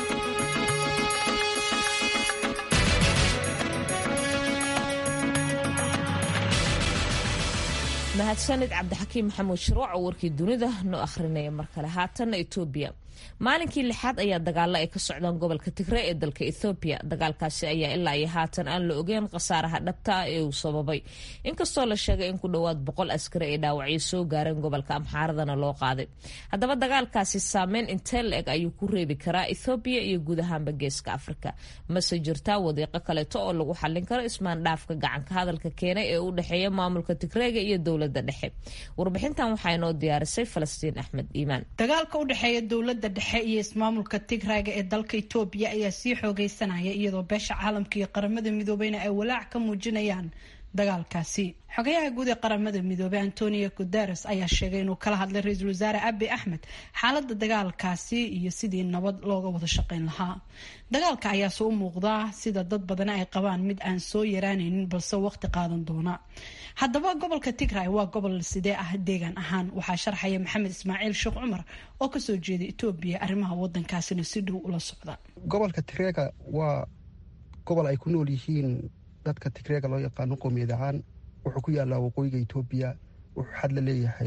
Speaker 1: mahadsanid cabdixakiim maxamuud shirwac oo warkii dunida noo akhrinaya mar kale haatanna etoobiya maalinkii lixaad ayaa dagaalo ay ka socdaan gobolka tigre ee dalka ethoobiya dagaalkaasi ayaa ilaa iyo haatan aan la ogeyn khasaaraha dhabta ah ee uu sababay inkastoo la sheegay in ku dhowaad boqol askari ay dhaawacyo soo gaareen gobolka amxaaradana loo qaaday haddaba dagaalkaasi saameyn intee la-eg ayuu ku reebi karaa ethoobiya iyo guud ahaanba geeska afrika mase jirtaa wadiiqo kaleeto oo lagu xallin karo ismaandhaafka gacanka hadalka keenay ee u dhexeeya maamulka tigreega iyo dowlada dhexe warbixintan waxaa inoo diyaarisay falastiin axmed iimaan
Speaker 14: dagaalka u dhexeeya dowlada dhexe iyo ismaamulka tigraaga ee dalka itoobiya ayaa sii xoogeysanaya iyadoo beesha caalamka iyo qaramada midoobeyna ay walaac ka muujinayaan dagaalkaasi xogayaha guud ee qaramada midoobey antonio guteres ayaa sheegay inuu kala hadlay ra-iisul wasaare abi axmed xaalada dagaalkaasi iyo sidii nabad looga wada shaqeyn lahaa dagaalka ayaase u muuqdaa sida dad badani ay qabaan mid aan soo yaraanaynin balse waqti qaadan doona haddaba gobolka tigray waa gobol sidee ah deegaan ahaan waxaa sharxaya maxamed ismaaciil sheekh cumar oo kasoo jeeda etoobiya arrimaha wadankaasina si dhow ula socda
Speaker 15: gobolka tigreega waa gobol ay ku nool yihiin dadka tigreega loo yaqaano qoomiyad ahaan wuxuu ku yaalaa waqooyiga etoobiya wuxuu xad la leeyahay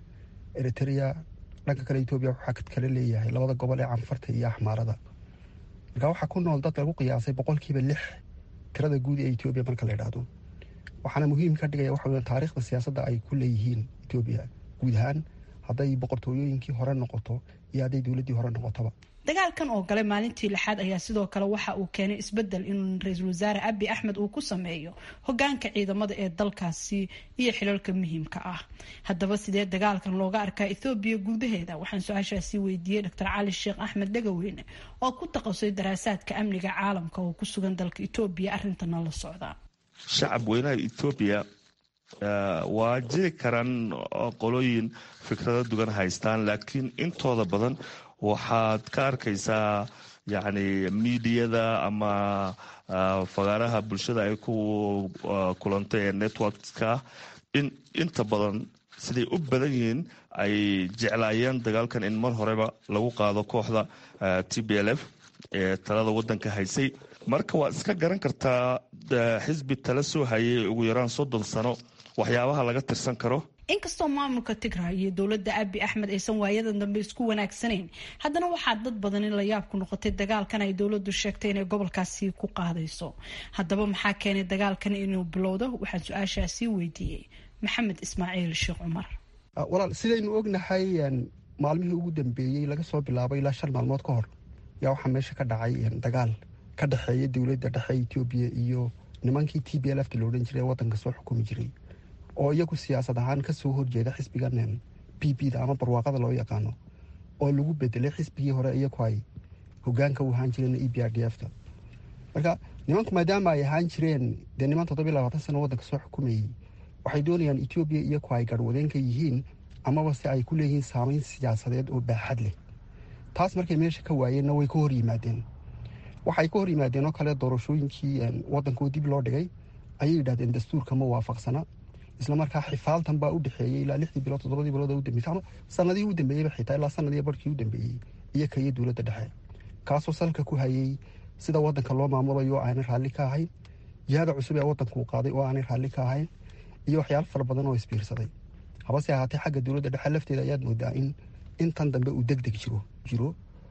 Speaker 15: eritrea dhanka kale etoobiya wuxuu xad kale leeyahay labada gobol ee canfarta iyo axmaarada marka waxaa ku nool dad lagu qiyaasay boqolkiiba lix tirada guud ee etoobiya marka la idhaahdo waxaana muhiim ka dhigaya waxa taariikhda siyaasadda ay ku leeyihiin etoobiya guud ahaan hadday boqortooyooyinkii hore noqoto iyo hadday dowladdii hore noqotoba
Speaker 14: dagaalkan oo gale maalintii lixaad ayaa sidoo kale waxa uu keenay isbedel in ra-iisul wasaare abi axmed uu ku sameeyo hogaanka ciidamada ee dalkaasi iyo xilalka muhiimka ah haddaba sidee dagaalkan looga arkaa ethoobiya gudaheeda waxaan su-aashaasi weydiiyey doctor cali sheekh axmed dhagaweyne oo ku taqasay daraasaadka amniga caalamka oo ku sugan dalka etoobiya arrintana la socda
Speaker 16: shacab weynaha etoobiya waa jiri karaan qolooyin fikrado dugan haystaan laakiin intooda badan waxaad ka arkaysaa yacni miidiyada ama fagaaraha bulshada ay ku kulantay ee networkska in inta badan siday u badan yihiin ay jeclaayeen dagaalkan in mar horeba lagu qaado kooxda t b l f ee talada wadanka haysay marka waad iska garan kartaa xisbi tala soo hayay ugu yaraan soddon sano waxyaabaha laga tirsan karo
Speaker 14: inkastoo maamulka tigray iyo dowladda abi axmed aysan waayadan dambe isku wanaagsanayn haddana waxaa dad badan in la yaab ku noqotay dagaalkan ay dowladdu sheegtay inay gobolkaasi ku qaadayso haddaba maxaa keenay dagaalkan inuu bilowdo waxaan su-aashaasi weydiiyey maxamed ismaaciil sheekh cumar
Speaker 15: walaal sidaynu ognahay maalmihii ugu dambeeyey laga soo bilaabo ilaa shan maalmood ka hor yaa waxaa meesha ka dhacay dagaal ka dhexeeya dowladda dhexe etoobiya iyo nimankii t b lfta la odhan jiray ee wadanka soo xukumi jiray oo iyagu siyaasad ahaan kasoo horjeeda xisbigan b b da ama barwaaqada loo yaqaano oo lagu bedelay xisbigii hore iyagu ay hogaanka u ahaan jireen e b r d f ta marka nimanku maadaama ay ahaan jireen dee niman toddobiy labaatan sano wadanka soo xukumayey waxay doonayaan etoobiya iyagu ay garhwadeenka yihiin amaba se ay ku leeyihiin saameyn siyaasadeed oo baaxad leh taas markay meesha ka waayeenna way ka hor yimaadeen waxay ka hor yimaadeen oo kale doorashooyinkii wadankoo dib loo dhigay ayay yidhahdeen dastuurka ma waafaqsana islamarkaa xifaaltan baa u dhexeeyey ilaa lixdii bilood toddobadii bilood u dambeysay ama sanadihii u dambeeyeyba xitaa ilaa sanadii barkii u dambeeyey iyo ka iyo dowladda dhexe kaasoo salka ku hayey sida wadanka loo maamulayo oo aanay raalli ka ahayn jihada cusub ee wadanka uu qaaday oo aanay raalli ka ahayn iyo waxyaalo fara badan oo isbiirsaday habase ahaatee xagga dowladda dhexe lafteeda ayaad moodaa in intan dambe uu deg deg jiro jiro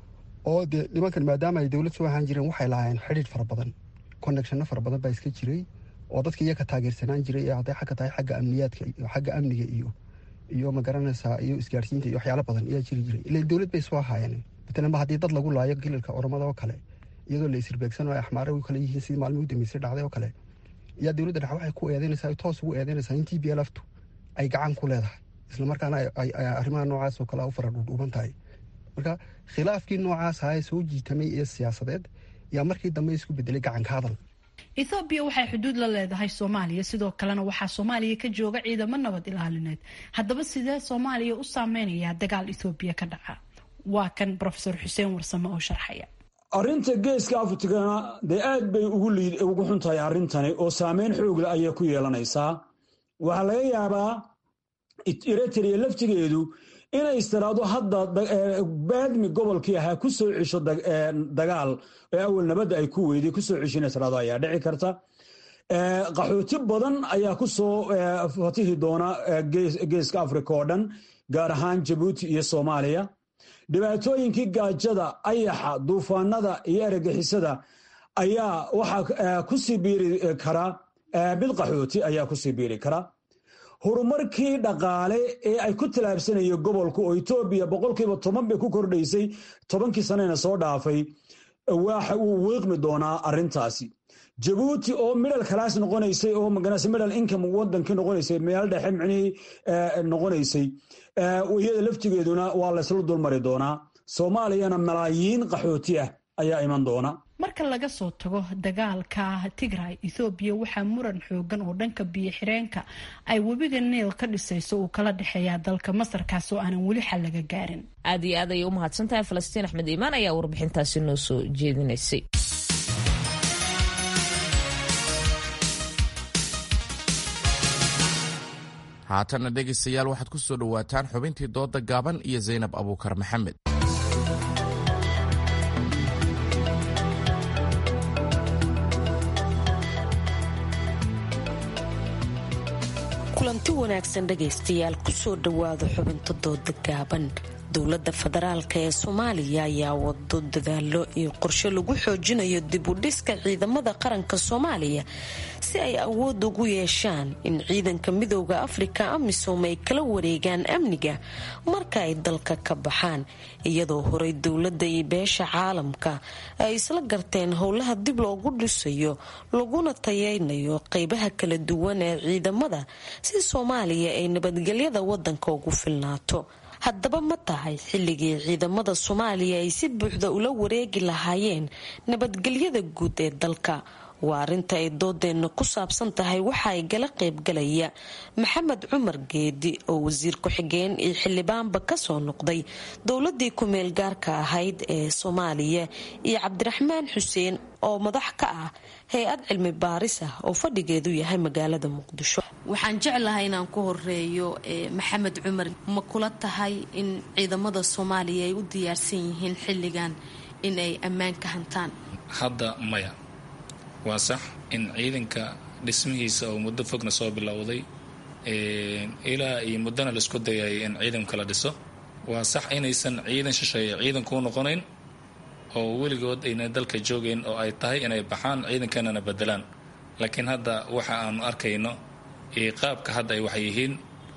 Speaker 15: oo dee nimankan maadaama ay dowlad soo ahaan jireen waxay lahaayeen xidhiidh fara badan connectionno fara badan baa iska jiray oo dadka iyaga taageersanaan jiray ee hadday xagga tahay xagga amniyaadka iyo xagga amniga iyo iyo magaranaysaa iyo isgaarsiinta iyo waxyaalo badan ayaa jiri jiray ila dowlad bay soo ahaayeen matalanba haddii dad lagu laayo gilalka oromada oo kale iyadoo la isirbeegsan oo ay axmaare u kale yihiin sidii maalmii u dambeysay dhacday oo kale ayaa dowladda dhexe waxay ku eedeynaysaa toos ugu eedeynaysaa in t b lftu ay gacan ku leedahay islamarkaana ay arrimaha noocaas oo kale u fara dhuudhuuban tahay marka khilaafkii noocaas ahaa ee soo jiitamay ee siyaasadeed ayaa markii dambe isku bedelay gacanka hadal
Speaker 14: ethoobiya waxay xuduud la leedahay soomaaliya sidoo kalena waxaa soomaaliya ka jooga ciidamo nabad ilaalineed haddaba sidee soomaaliya u saameynayaa dagaal ethoobiya ka dhaca waa kan rofesor xuseen warsame oo sharxaya
Speaker 17: arrinta geeska afrikana dee aad bay ugu xun tahay arrintani oo saameyn xoogle ayay ku yeelanaysaa waxaa laga yaabaa eritrea laftigeedu inay istiraado hadda baadmi gobolkii ahaa ku soo cesho dagaal ee awal nabadda ay ku weyday kusoo cesho inay istiraado ayaa dhici karta qaxooti badan ayaa ku soo fatihi doona geeska afrika oo dhan gaar ahaan jabuuti iyo soomaaliya dhibaatooyinkii gaajada ayaxa duufaanada iyo eragixisada ayaa waxaa kusii biiri kara mid qaxooti ayaa kusii biiri kara horumarkii dhaqaale ee ay ku tallaabsanayeen gobolku oo etoobiya boqolkiiba toban bay ku kordhaysay tobankii sanena soo dhaafay waxa uu wiiqmi doonaa arrintaasi jabuuti oo midhal kalaas noqonaysay oo maganase midhal income wadankii noqonaysay meel dhexe micnihii noqonaysay iyada laftigeeduna waa laysla dulmari doonaa soomaaliyana malaayiin qaxooti ah ayaa iman doona
Speaker 14: marka laga soo tago dagaalka tigray ethoobiya waxaa muran xoogan oo dhanka biyo xireenka ay webiga niil ka dhisayso uu kala dhexeeyaa dalka masarkaas oo aanan weli xal laga gaarin
Speaker 1: aad iyo aad ayay u mahadsan tahay falastiin axmed iimaan ayaa warbixintaasi noo soo jeedinaysay
Speaker 2: haatanna dhegaystayaal waxaad ku soo dhowaataan xubintii dooda gaaban iyo zaynab abuukar maxamed
Speaker 18: kulanti wanaagsan dhegaystayaal kusoo dhowaada xubinta dooda gaaban dowladda federaalka ee soomaaliya ayaa wado dadaalo iyo qorshe lagu xoojinayo dib u dhiska ciidamada qaranka soomaaliya si ay awood ugu yeeshaan in ciidanka midooda afrika amisom ay kala wareegaan amniga marka ay dalka ka baxaan iyadoo horey dowladda iyo beesha caalamka ay isla garteen howlaha dib loogu dhisayo laguna tayeynayo qeybaha kala duwan ee ciidamada si soomaaliya ay nabadgelyada wadanka ugu filnaato haddaba ma tahay xilligii ciidamada soomaaliya ay si buuxda ula wareegi lahaayeen nabadgelyada guud ee dalka waa arrinta ay doodeenna ku saabsan tahay waxa ay gala qaybgalaya maxamed cumar geedi oo wasiir ku-xigeen iyo xildhibaanba kasoo noqday dowladii ku-meel gaarka ahayd ee soomaaliya iyo cabdiraxmaan xuseen oo madax ka ah hay-ad cilmi baaris ah oo fadhigeedu yahay magaalada muqdisho waxaan jeclahay inaan ku horeeyo maxamed cumar ma kula tahay in ciidamada soomaaliya ay u diyaarsan yihiin xilligan in ay ammaan ka hantaan
Speaker 19: hadda maya waa sax in ciidanka dhismihiisa oo muddo fogna soo bilowday ilaa iyo muddana la isku dayay in ciidanka la dhiso waa sax inaysan ciidan shisheeye ciidan kuu noqonayn oo weligood ayna dalka joogayn oo ay tahay inay baxaan ciidankeenana bedelaan laakiin hadda waxa aanu arkayno iyo qaabka hadda ay wax yihiin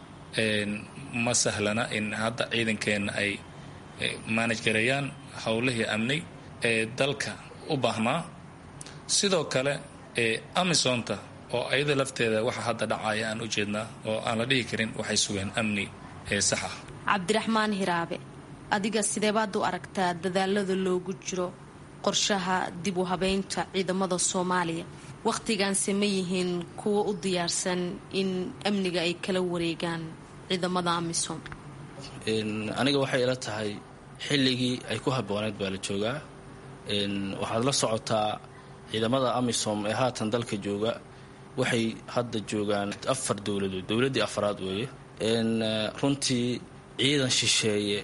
Speaker 19: ma sahlana in hadda ciidankeenna ay maanaj gareeyaan howlihii amni ee dalka u baahnaa sidoo kale amisonta oo ayada lafteeda waxa hadda dhacaya aan u jeednaa oo aan la dhihi karin waxay sugeen amni ee sax ah
Speaker 18: cabdiraxmaan hiraabe adiga sideebaad u aragtaa dadaalada loogu jiro qorshaha dib u habeynta ciidamada soomaaliya wakhtigaanse ma yihiin kuwa u diyaarsan in amniga ay kala wareegaan ciidamada amisom
Speaker 20: aniga waxay ila tahay xilligii ay ku habbooneed baa la joogaa waxaad la socotaa ciidamada amisom ee haatan dalka jooga waxay hadda joogaan afar dowladood dowladdii afraad weeye runtii ciidan shisheeye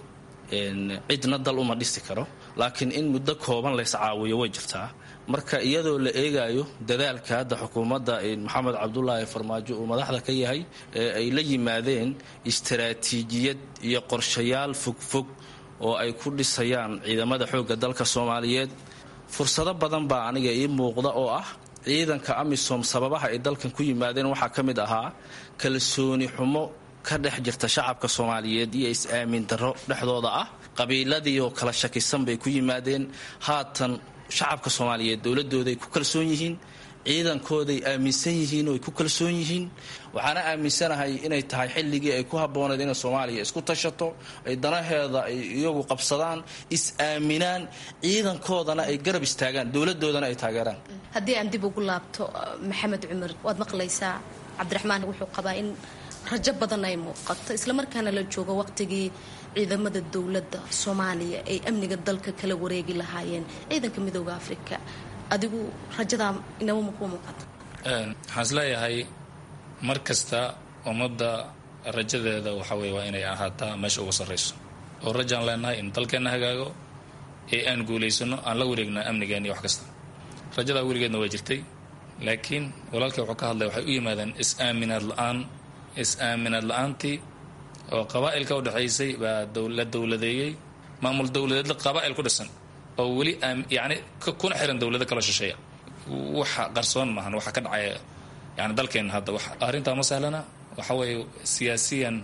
Speaker 20: cidna dal uma dhisi karo laakiin in muddo kooban lays caawiyo way jirtaa marka iyadoo la eegayo dadaalka hadda xukuumadda maxamed cabdulaahi farmaajo uu madaxda ka yahay ee ay la yimaadeen istaraatiijiyad iyo qorshayaal fogfog oo ay ku dhisayaan ciidamada xoogga dalka soomaaliyeed fursado badan baa aniga ii muuqda oo ah ciidanka amisom sababaha ay dalkan ku yimaadeen waxaa ka mid ahaa kalsooni xumo ka dhex jirta shacabka soomaaliyeed iyo is-aamin darro dhexdooda ah qabiiladii oo kala shakisan bay ku yimaadeen haatan shacabka soomaaliyeed dowladooday ku kalsoon yihiin ciidankooday aaminsan yihiin oo ay ku kalsoon yihiin waxaana aaminsanahay inay tahay xilligii ay ku habbooneed inay soomaaliya isku tashato ay danaheeda ay iyagu qabsadaan is-aaminaan ciidankoodana ay garab istaagaan dowladoodana ay taageeraan
Speaker 18: haddii aan dib ugu laabto maxamed cumar waad maqlaysaa cabdiraxmaan wuxuu qabaa in rajo badan ay muuqato islamarkaana la joogo waqtigii ciidamada dowladda soomaaliya ay amniga dalka kala wareegi lahaayeen ciidanka midooda afrika adigu rajadaa inaba makuu muuqato
Speaker 19: waxaan isleeyahay mar kasta ummadda rajadeeda waxa weye waa inay ahaataa meesha ugu sarrayso oo rajaan leenahay in dalkeenna hagaago ee aan guulaysano aan la wareegna amnigeena iyo wax kasta rajadaa weligeedna waa jirtay laakiin walaalkii wuxuu ka hadlay waxay u yimaadeen is-aaminaad la-aan is-aaminaad la-aantii oo qabaa'ilka udhexaysay baa la dowladeeyey maamul dowladeedla qabaa'il ku dhisan oo weli yani kuna xiran dowlado kala shisheeya waxa qarsoon maahan waxa ka dhacaya yani dalkeenna hadda arrintaa ma sahlana waxa weeye siyaasiyan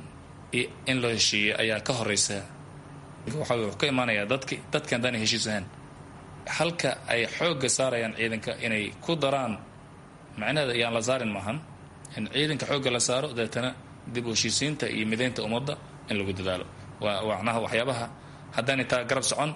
Speaker 19: in loo heshiiyey ayaa ka horeysa waxa wuxuu ka imaanayaa dadki dadkan haddaana heshiis ahaan halka ay xoogga saarayaan ciidanka inay ku daraan macnaheeda yaan la saarin maahan in ciidanka xoogga la saaro deetana dib u heshiisiinta iyo midaynta ummadda in lagu dadaalo waa macnaha waxyaabaha haddaanay taa garab socon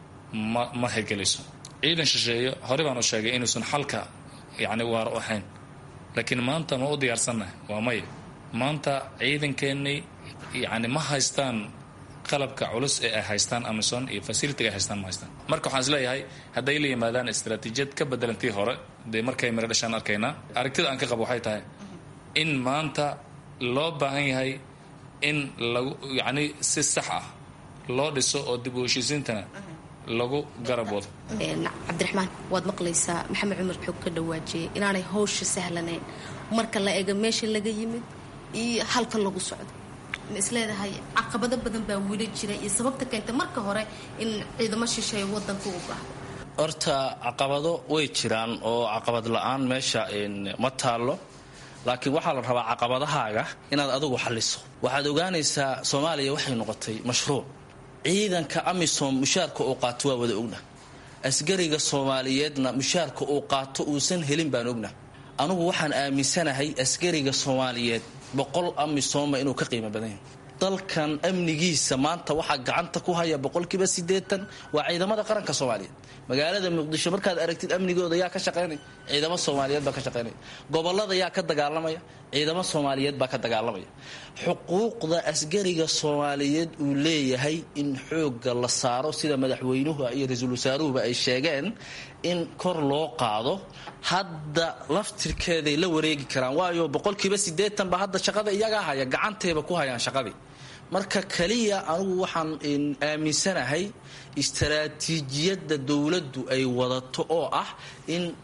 Speaker 19: ma ma hirgelayso ciidan shisheeyo horey baan u sheegay inuusan xalka yacni waar u ahayn laakiin maanta ma u diyaarsannahay waa maya maanta ciidankeennay yacni ma haystaan qalabka culus ee ay haystaan amison iyo fasilitiga ay haystaan ma haystaan marka waxaan isleeyahay hadday la yimaadaan istaraatiijiyad ka bedelantii hore dee markay miro dhashaan arkaynaa aragtida aan ka qabo waxay tahay in maanta loo baahan yahay in lagu yacni si sax ah loo dhiso oo dib u heshiisiintana lagu garab wado
Speaker 18: cabdiraxmaan waad maqlaysaa maxamed cumar xoog ka dhawaajiyay inaanay hawsha sahlanayn marka la eego meesha laga yimid iyo halka lagu socdo ma isleedahay caqabado badan baa wili jira iyo sababta keenta marka hore in ciidamo shisheeya wadanka u baahdo
Speaker 20: horta caqabado way jiraan oo caqabad la-aan meesha ma taallo laakiin waxaa la rabaa caqabadahaaga inaad adigu xalliso waxaad ogaanaysaa soomaaliya waxay noqotay mashruuc ciidanka amisom mushaarka uu qaato waa wada ogna asgariga soomaaliyeedna mushaarka uu qaato uusan helin baan ogna anugu waxaan aaminsanahay asgariga soomaaliyeed boqol amisoma inuu ka qiimo badan yahay dalkan amnigiisa maanta waxaa gacanta ku haya boqolkiiba siddeetan waa ciidamada qaranka soomaaliyeed magaalada muqdisho markaad aragtid amnigooda yaa ka shaqaynaya ciidamo soomaaliyeed baa ka shaqaynaya gobolada yaa ka dagaalamaya ciidamo soomaaliyeed baa ka dagaalamaya xuquuqda asgariga soomaaliyeed uu leeyahay in xoogga la saaro sida madaxweynuhu iyo ra-iisul wasaaruhuba ay sheegeen in kor loo qaado hadda laftirkeeday la wareegi karaan waayo boqolkiiba siddeetan ba hadda shaqada iyagaa haya gacantayba ku hayaan shaqadii marka kaliya anugu waxaan aaminsanahay istaraatiijiyadda dowladdu ay wadato oo ah in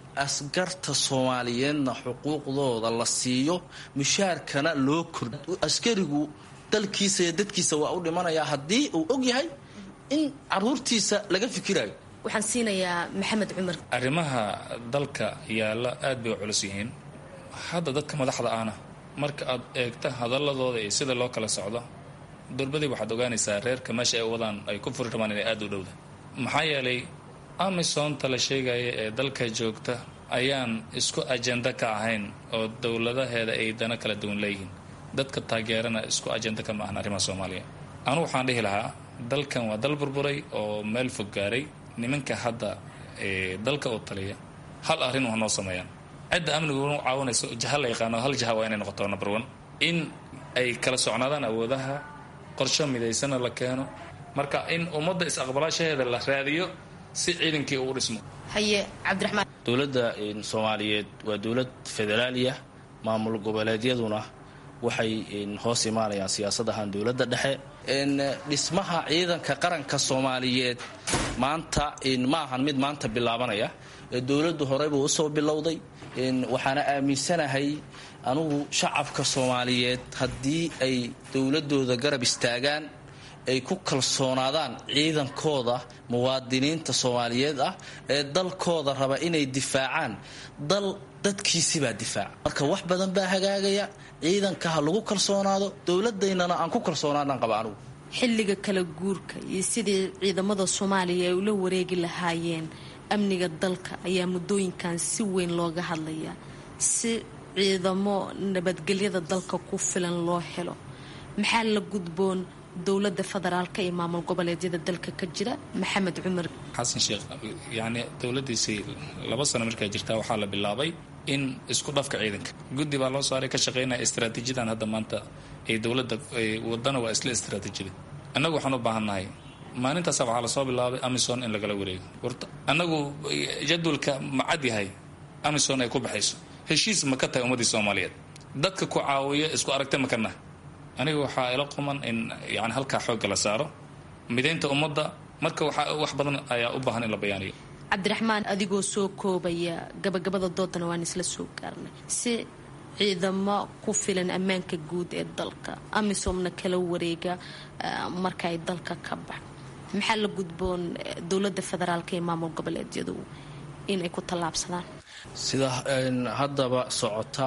Speaker 20: askarta soomaaliyeedna xuquuqdooda la siiyo mushaarkana loo kor askarigu dalkiisa iyo dadkiisa waa u dhimanayaa haddii uu og yahay in caruurtiisa laga fikirayo
Speaker 18: waxaan siinayaa maxamed cumar
Speaker 19: arrimaha dalka yaalla aad bay u culus yihiin hadda dadka madaxda ahna marka aad eegta hadaladooda iyo sida loo kala socdo durbadii waxaad ogaanaysaa reerka meesha ay wadaan ay ku furi rabaan inay aada u dhowda maxaa yeelay amisonta la sheegaya ee dalka joogta ayaan isku ajenda ka ahayn oo dowladaheeda ay dana kala duwan leeyihiin dadka taageerana isku ajenda ka ma ahan arrimaha soomaaliya anugu waxaan dhihi lahaa dalkan waa dal burburay oo meel fog gaaray nimanka hadda dalka oo taliya hal arrin waa noo sameeyaan cidda amnigu u caawinayso jaha la yaqaano hal jaha waa inay noqoto number one in ay kala socnaadaan awoodaha qorsho midaysana la keeno marka in ummadda is-aqbalaashaheeda la raadiyo si ciidankii uu dhismo
Speaker 18: haye cabdiraxmaan
Speaker 20: dowladda soomaaliyeed waa dowlad federaaliya maamul goboleedyaduna waxay hoos imaanayaan siyaasadahan dowladda dhexe dhismaha ciidanka qaranka soomaaliyeed maanta ma ahan mid maanta bilaabanaya dowladdu horeybuu usoo bilowday waxaana aaminsanahay anugu shacabka soomaaliyeed haddii ay dowladooda garab istaagaan ay ku kalsoonaadaan ciidankooda muwaadiniinta soomaaliyeed ah ee dalkooda raba inay difaacaan dal dadkiisibaa difaaca marka wax badan baa hagaagaya ciidanka ha lagu kalsoonaado dowladaynana aan ku kalsoonaadaan qaba anugu
Speaker 18: xilliga kala guurka iyo sidii ciidamada soomaaliya ay ula wareegi lahaayeen amniga dalka ayaa muddooyinkan si weyn looga hadlayaa si ciidamo nabadgelyada dalka ku filan loo helo maxaa la gudboon dowlada federaalka iyo maamul goboleedyada dalka ka jira maxamed cumar
Speaker 19: xasan sheekh yacni dowladiisii laba sano markaa jirtaa waxaa la bilaabay in isku dhafka ciidanka guddi baa loo saaray ka shaqeynaya istraatiijiyadan hadda maanta ay dowladda wadana waa isla istraatiijiyada annagu waxaan u baahannahay maalintaasa waxaa lasoo bilaabay amison in lagala wareego warta annagu jadwalka ma cad yahay amison ay ku baxayso heshiis ma ka tahay ummaddii soomaaliyeed dadka ku caawiya isku aragta ma kana aniga waxaa ila quman in yani halkaa xoogga la saaro midaynta ummadda marka wax badan ayaa u baahan in la bayaaniyo
Speaker 18: cabdiraxmaan adigoo soo koobaya gabagabada doodana waan isla soo gaarnay si ciidamo ku filan ammaanka guud ee dalka amisomna kala wareega marka ay dalka ka bax maxaa la gudboon dowlada federaalka iyo maamul goboleedyadu inay ku tallaabsadaan
Speaker 20: sida haddaba socota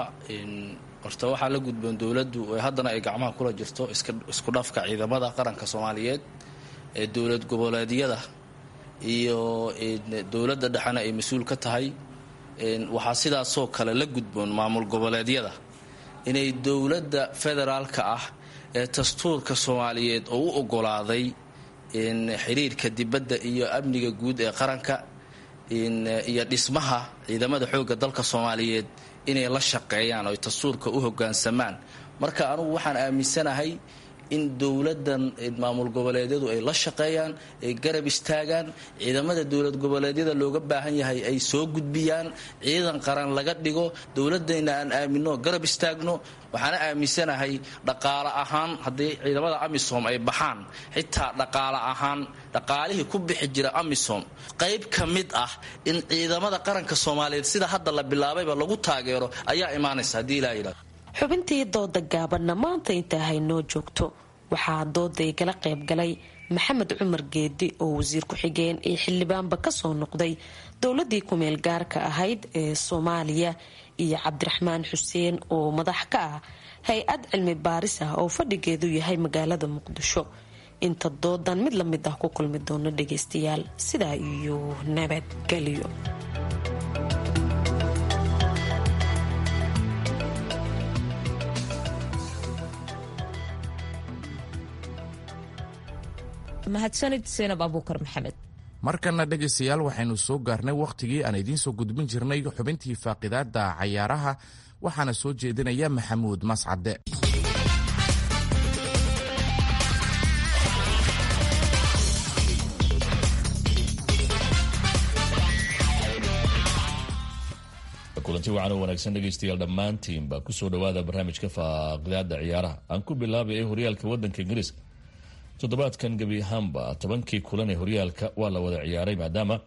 Speaker 20: horta waxaa la gudboon dowladdu haddana ay gacmaha kula jirto isku dhafka ciidamada qaranka soomaaliyeed ee dowlad goboleedyada iyo dowladda dhexena ay mas-uul ka tahay waxaa sidaasoo kale la gudboon maamul goboleedyada inay dowladda federaalka ah ee dastuurka soomaaliyeed oo u ogolaaday xiriirka dibadda iyo amniga guud ee qaranka iyo dhismaha ciidamada xoogga dalka soomaaliyeed inay la shaqeeyaan oo dastuurka u hogaansamaan marka anugu waxaan aaminsanahay in dowladan maamul goboleedyadu ay la shaqeeyaan ay garab istaagaan ciidamada dowlad goboleedyada looga baahan yahay ay soo gudbiyaan ciidan qaran laga dhigo dowladayna aan aamino garab istaagno waxaana aaminsanahay dhaqaale ahaan haddii ciidamada amisom ay baxaan xitaa dhaqaale ahaan dhaqaalihii ku bixi jira amisom qayb ka mid ah in ciidamada qaranka soomaaliyeed sida hadda la bilaabayba lagu taageero ayaa imaanaysa haddii ilaa yidhahdo
Speaker 18: xubintii dooda gaabanna maanta intaa haynoo joogto waxaa dooday kala qayb galay maxamed cumar geedi oo wasiir ku-xigeen iyo xildhibaanba kasoo noqday dowladii kumeel gaarka ahayd ee soomaaliya iyo cabdiraxmaan xuseen oo madax ka ah hay-ad cilmi baaris ah oo fadhigeedu yahay magaalada muqdisho inta doodan mid la mid ah ku kulmi doono dhageystayaal sidaa iyo nabadgelyo
Speaker 1: mahadsanid seenab abuukar maxamed
Speaker 2: markana dhegaystayaal waxaynu soo gaarnay wakhtigii aan idiin soo gudbin jirnay xubintii faaqidaada cayaaraha waxaana soo jeedinaya maxamuud mascade
Speaker 21: kulanti wacan oo wanaagsan dhegaystayaal dhammaantiinba kusoo dhowaada barnaamijka faaqidaada ciyaaraha aan ku bilaabay ee horyaalka wadanka ingiriiska toddobaadkan gebi ahaanba tobankii kulan ee horyaalka waa la wada ciyaaray maadaama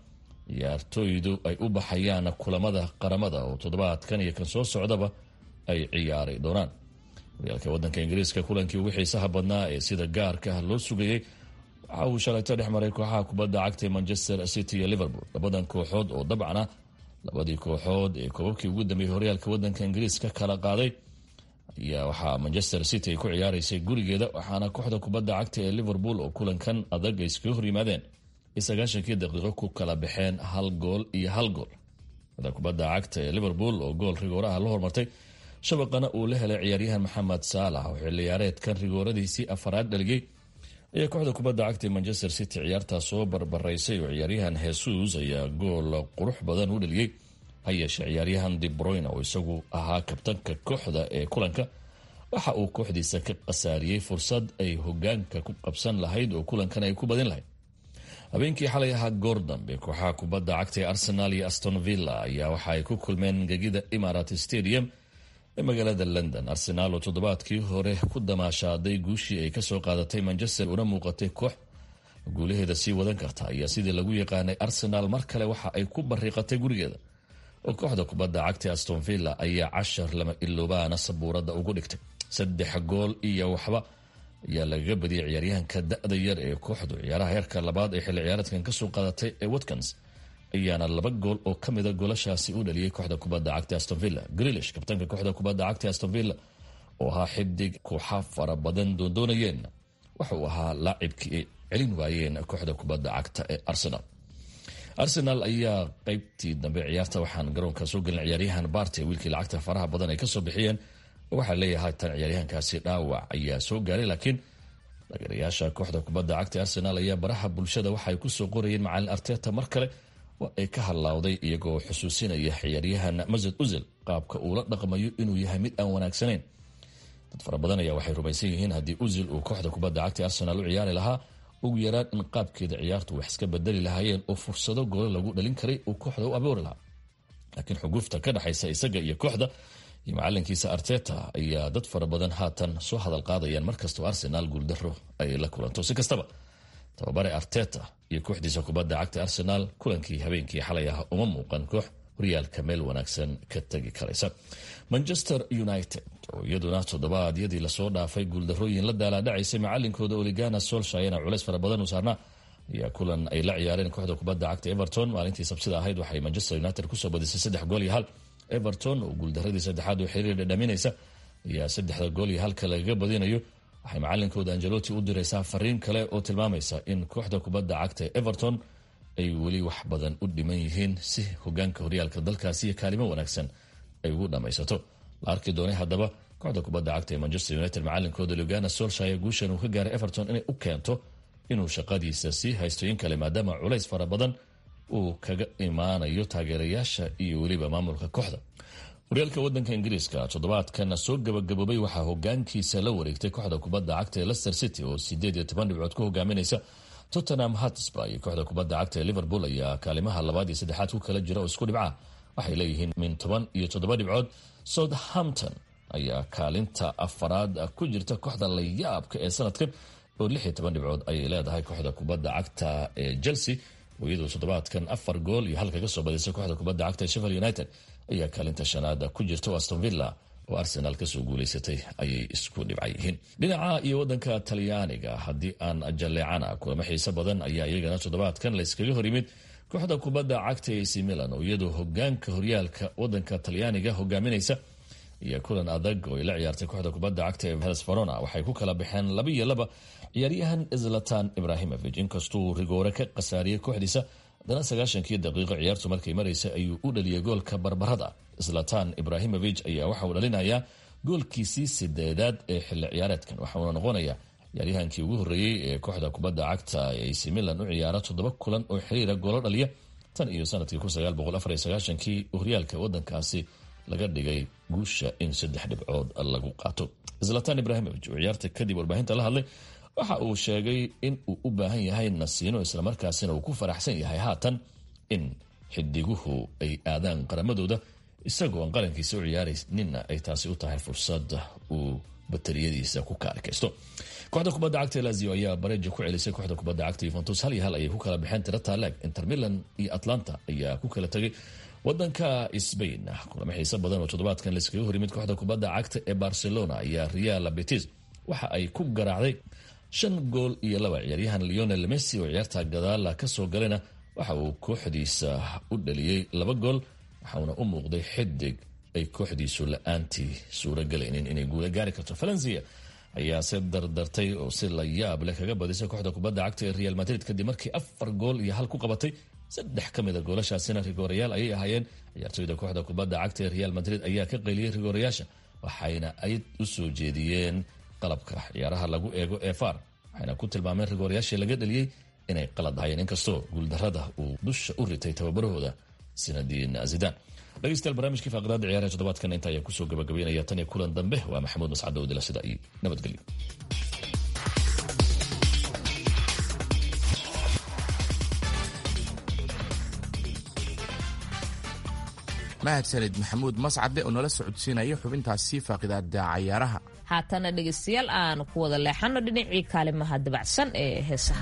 Speaker 21: ciyaartooydu ay u baxayaan kulamada qaramada oo toddobaadkan iyo kan soo socdaba ay ciyaari doonaan horyaalka wadanka ingiriiska kulankii ugu xiisaha badnaa ee sida gaarka ah loo sugayey waxa uu shalayto dhex maray kooxaha kubadda cagta manchester city iyo liverpool labadan kooxood oo dabcan ah labadii kooxood ee koobabkii ugu dambeeyey horyaalka wadanka ingiriiska kala qaaday ayaa waxaa manchester city ay ku ciyaaraysay gurigeeda waxaana kooxda kubadda cagta ee liverpool oo kulankan adag ay iskaga horyimaadeen ay sagaashankii daqiiqo ku kala baxeen hal gool iyo hal gool kooxda kubadda cagta ee liverpool oo gool rigooraha la hormartay shabaqana uu la helay ciyaaryahan maxamed saalax oo xilciyaareedkan rigooradiisii afaraad dhaligay ayaa kooxda kubadda cagta ee manchester city ciyaartaa soo barbaraysay oo ciyaaryahan hesus ayaa gool qurux badan u dhaliyey ha yeeshee ciyaaryahan debroyne oo isagu ahaa kabtanka kooxda ee kulanka waxa uu kooxdiisa ka khasaariyey fursad ay hogaanka ku qabsan lahayd oo kulankan ay ku badin lahayd habeenkii xalay ahaa goordambe kooxaha kubadda cagta ee arsenal iyo aston villa ayaa waxa ay ku kulmeen gegida imarat stadium ee magaalada london arsenaal oo toddobaadkii hore ku damaashaaday guushii ay kasoo qaadatay manchester una muuqatay koox guulaheeda sii wadan karta ayaa sidii lagu yaqaanay arsenaal mar kale waxa ay ku bariiqatay gurigeeda oo kooxda kubadda cagta aston villa ayaa cashar lama iloobaana sabuurada ugu dhigtay saddex gool iyo waxba ayaa lagaga badiyay ciyaaryahanka da-da yar ee kooxdu ciyaaraha heerka labaad ee xilli ciyaareedkan kasoo qaadatay ee watkins ayaana laba gool oo ka mida goolashaasi u dhaliyey kooxda kubadda cagta aston villa grilish kabtanka kooxda kubadda cagta aston villa oo ahaa xidig kooxa fara badan doondoonayeen waxa uu ahaa laacibkii ay celin waayeen kooxda kubadda cagta ee arsenal arsenal ayaa qeybtii dambe ciyaarta waxaan garoonka soo gelin ciyaaryahan barte wiilkii lacagta faraha badan ay kasoo bixiyeen waxaa leeyahay tan ciyaaryahankaasi dhaawac ayaa soo gaaray laakiin taageerayaasha kooxda kubadda cagta arsenal ayaa baraha bulshada waxaay kusoo qorayeen macalin arteta mar kale waa ay ka hadlaawday iyagoo xusuusinaya ciyaaryahan masad uzil qaabka uu la dhaqmayo inuu yahay mid aan wanaagsanayn dad fara badan ayaa waxay rumaysan yihiin haddii uzil uu kooxda kubadda cagta arsenal u ciyaari lahaa ugu yaraan in qaabkeeda ciyaartu wax iska bedeli lahaayeen oo fursado goolo lagu dhalin karay uu kooxda u abuuri lahaa laakiin xuguufta ka dhexaysa isaga iyo kooxda iyo macalinkiisa arteta ayaa dad fara badan haatan soo hadal qaadayaan markastoo arsenaal guuldaro ay la kulanto si kastaba tababare arteta iyo kooxdiisa kubadda cagta arsenaal kulankii habeenkii xalay ah uma muuqan koox horyaalka meel wanaagsan ka tegi karaysa manchester united oo iyaduna toddobaadyadii lasoo dhaafay guuldarooyin la daalaadhacaysay macalinkooda oligana solshayana culeys fara badan u saarnaa ayaa kulan ay la ciyaareen kooxda kubadda cagta everton maalintii sabsida ahayd waxay manchester united kusoo badisay saddex gool iyo hal everton oo guuldaradii saddexaad oo xiriir dhadhaminaysa ayaa saddexda gool iyo halka lagaga badinayo waxay macalinkooda angeloti u diraysaa fariin kale oo tilmaamaysa in kooxda kubadda cagta ee everton ay weli wax badan u dhiman yihiin si hogaanka horyaalka dalkaasi iyo kaalimo wanaagsan ay ugu dhammaysato la arki doonay haddaba kooxda kubadda cagta ee manchester united macalinkooda lugana solshire guushan uu ka gaaray everton inay u keento inuu shaqadiisa sii haysto in kale maadaama culays fara badan uu kaga imaanayo taageerayaasha iyo weliba maamulka kooxda horyaalka wadanka ingiriiska toddobaadkan soo gabagaboobay waxaa hogaankiisa la wareegtay kooxda kubadda cagta ee lester city oo sideed iyo toban dhibcood ku hogaaminaysa tottenham hatsba iyo kooxda kubadda cagta ee liverpool ayaa kaalimaha labaad iyo saddexaad ku kala jira oo isku dhibca waxay leeyihiin min toban iyo toddoba dhibcood southampton ayaa kaalinta afaraad ku jirta kooxda layaabka ee sanadkan oo lix iyo toban dhibcood ayay leedahay kooxda kubadda cagta ee chelsea oo iyadoo toddobaadkan afar gool iyo halka kasoo badisay kooxda kubadda cagta ee sheffield united ayaa kaalinta shanaad ku jirta oo aston villa oo arsenal kasoo guuleysatay ayay isku dhibca yihiin dhinaca iyo wadanka talyaaniga haddii aan jaleecana kulamo xiise badan ayaa iyagana toddobaadkan layskaga hor yimid kooxda kubadda cagta ac milan oo iyadoo hogaanka horyaalka wadanka talyaaniga hogaaminaysa iyo kulan adag oo ay la ciyaartay kooxda kubadda cagta ee heles verona waxay ku kala baxeen laba iyo laba ciyaaryahan zlatan ibrahimovic inkastuu rigoore ka khasaariyey kooxdiisa haddana sagaashankii daqiiqo ciyaartu markay maraysa ayuu u dhaliyay goolka barbarada zlatan ibrahimovic ayaa waxa uu dhalinayaa goolkiisii sideedaad ee xilli ciyaareedkan waxauna noqonaya ciyaaryahankii ugu horreeyey ee kooxda kubadda cagta ee ac milan u ciyaara toddoba kulan oo xiriira goolo dhaliya tan iyo sanadkii kii horyaalka wadankaasi laga dhigay guusha in saddex dhibcood lagu qaato zlatan ibrahimovic oo ciyaarta kadib warbaahinta la hadlay waxa uu sheegay in uu u baahan yahay nasiino islamarkaasina uu ku faraxsan yahay haatan in xidiguhu ay aadaan qaramadooda isagoo aan qarankiisa u ciyaarayninna ay taasi u tahay fursad uu batariyadiisa ku kaarkaysto kooxda kubadda cagta lazio ayaa bareja ku celisay kooxda kubadda cagta yuventus hal iyo hal ayay ku kala baxeen tiro taalaag inter milan iyo atlanta ayaa ku kala tegay wadanka sbain kulamo xiise badan oo toddobaadkan laiskaga horimid kooxda kubadda cagta ee barcelona ayaa real betis waxa ay ku garaacday shan gool iyo laba ciyaaryahan leonel messi oo ciyaarta gadaala kasoo galayna waxa uu kooxdiisa u dhaliyey laba gool waxauna u muuqday xidig ay kooxdiisu la-aantii suuragelaynin inay guula gaari karto valencia ayaa se dardartay oo si la yaab leh kaga badisay kooxda kubadda cagta ee real madrid kadib markii afar gool iyo hal ku qabatay saddex ka mid a goolashaasina rigoorayaal ayay ahaayeen ciyaartooyda kooxda kubadda cagta ee real madrid ayaa ka qayliyey rigoorayaasha waxayna ay u soo jeediyeen qalabka ciyaaraha lagu eego ee far waxayna ku tilmaameen rigoorayaashii laga dhaliyey inay qalad ahayeen inkastoo guuldarada uu dusha u ritay tababarahooda sinadiin zidan dhegeystayaal barnaamijkii faaqdaada ciyaaraha toddobaadkan inta ayaa kusoo gabagabeynaya tan iyo kulan dambe waa maxamuud mascad owdila sida iyo nabadgelyo
Speaker 2: mahadsanid maxamuud mascade oo nala socodsiinaya xubintaasi faaqidaada cayaaraha
Speaker 1: haatana dhegaystayaal aan ku wada leexano dhinacii kaalimaha dabacsan ee heesaha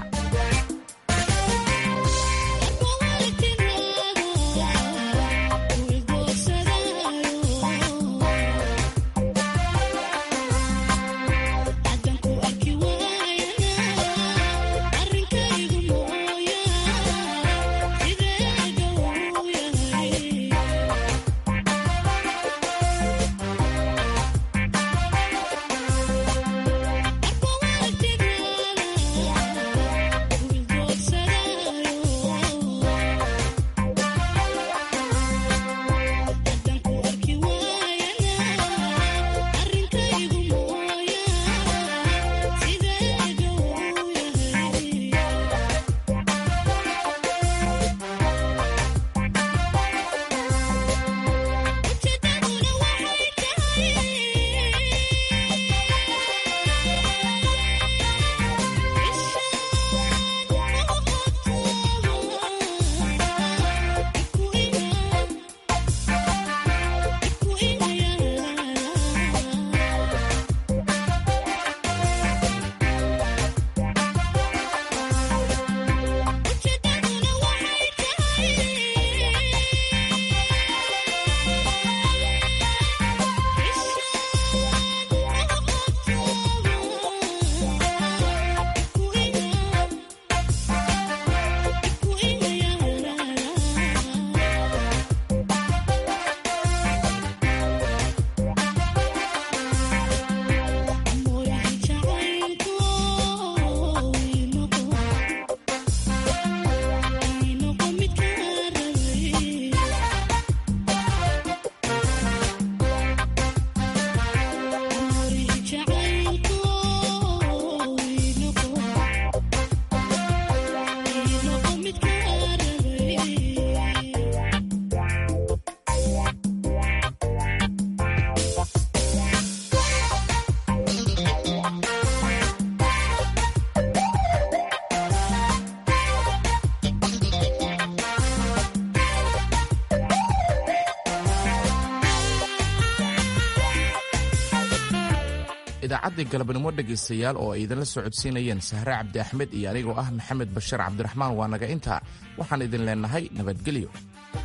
Speaker 2: idaacaddii galabnimo dhegaystayaal oo ay idinla socodsiinayeen sahre cabdi axmed iyo anigoo ah maxamed bashir cabdiraxmaan waa naga intaa waxaan idin leennahay nabadgelyo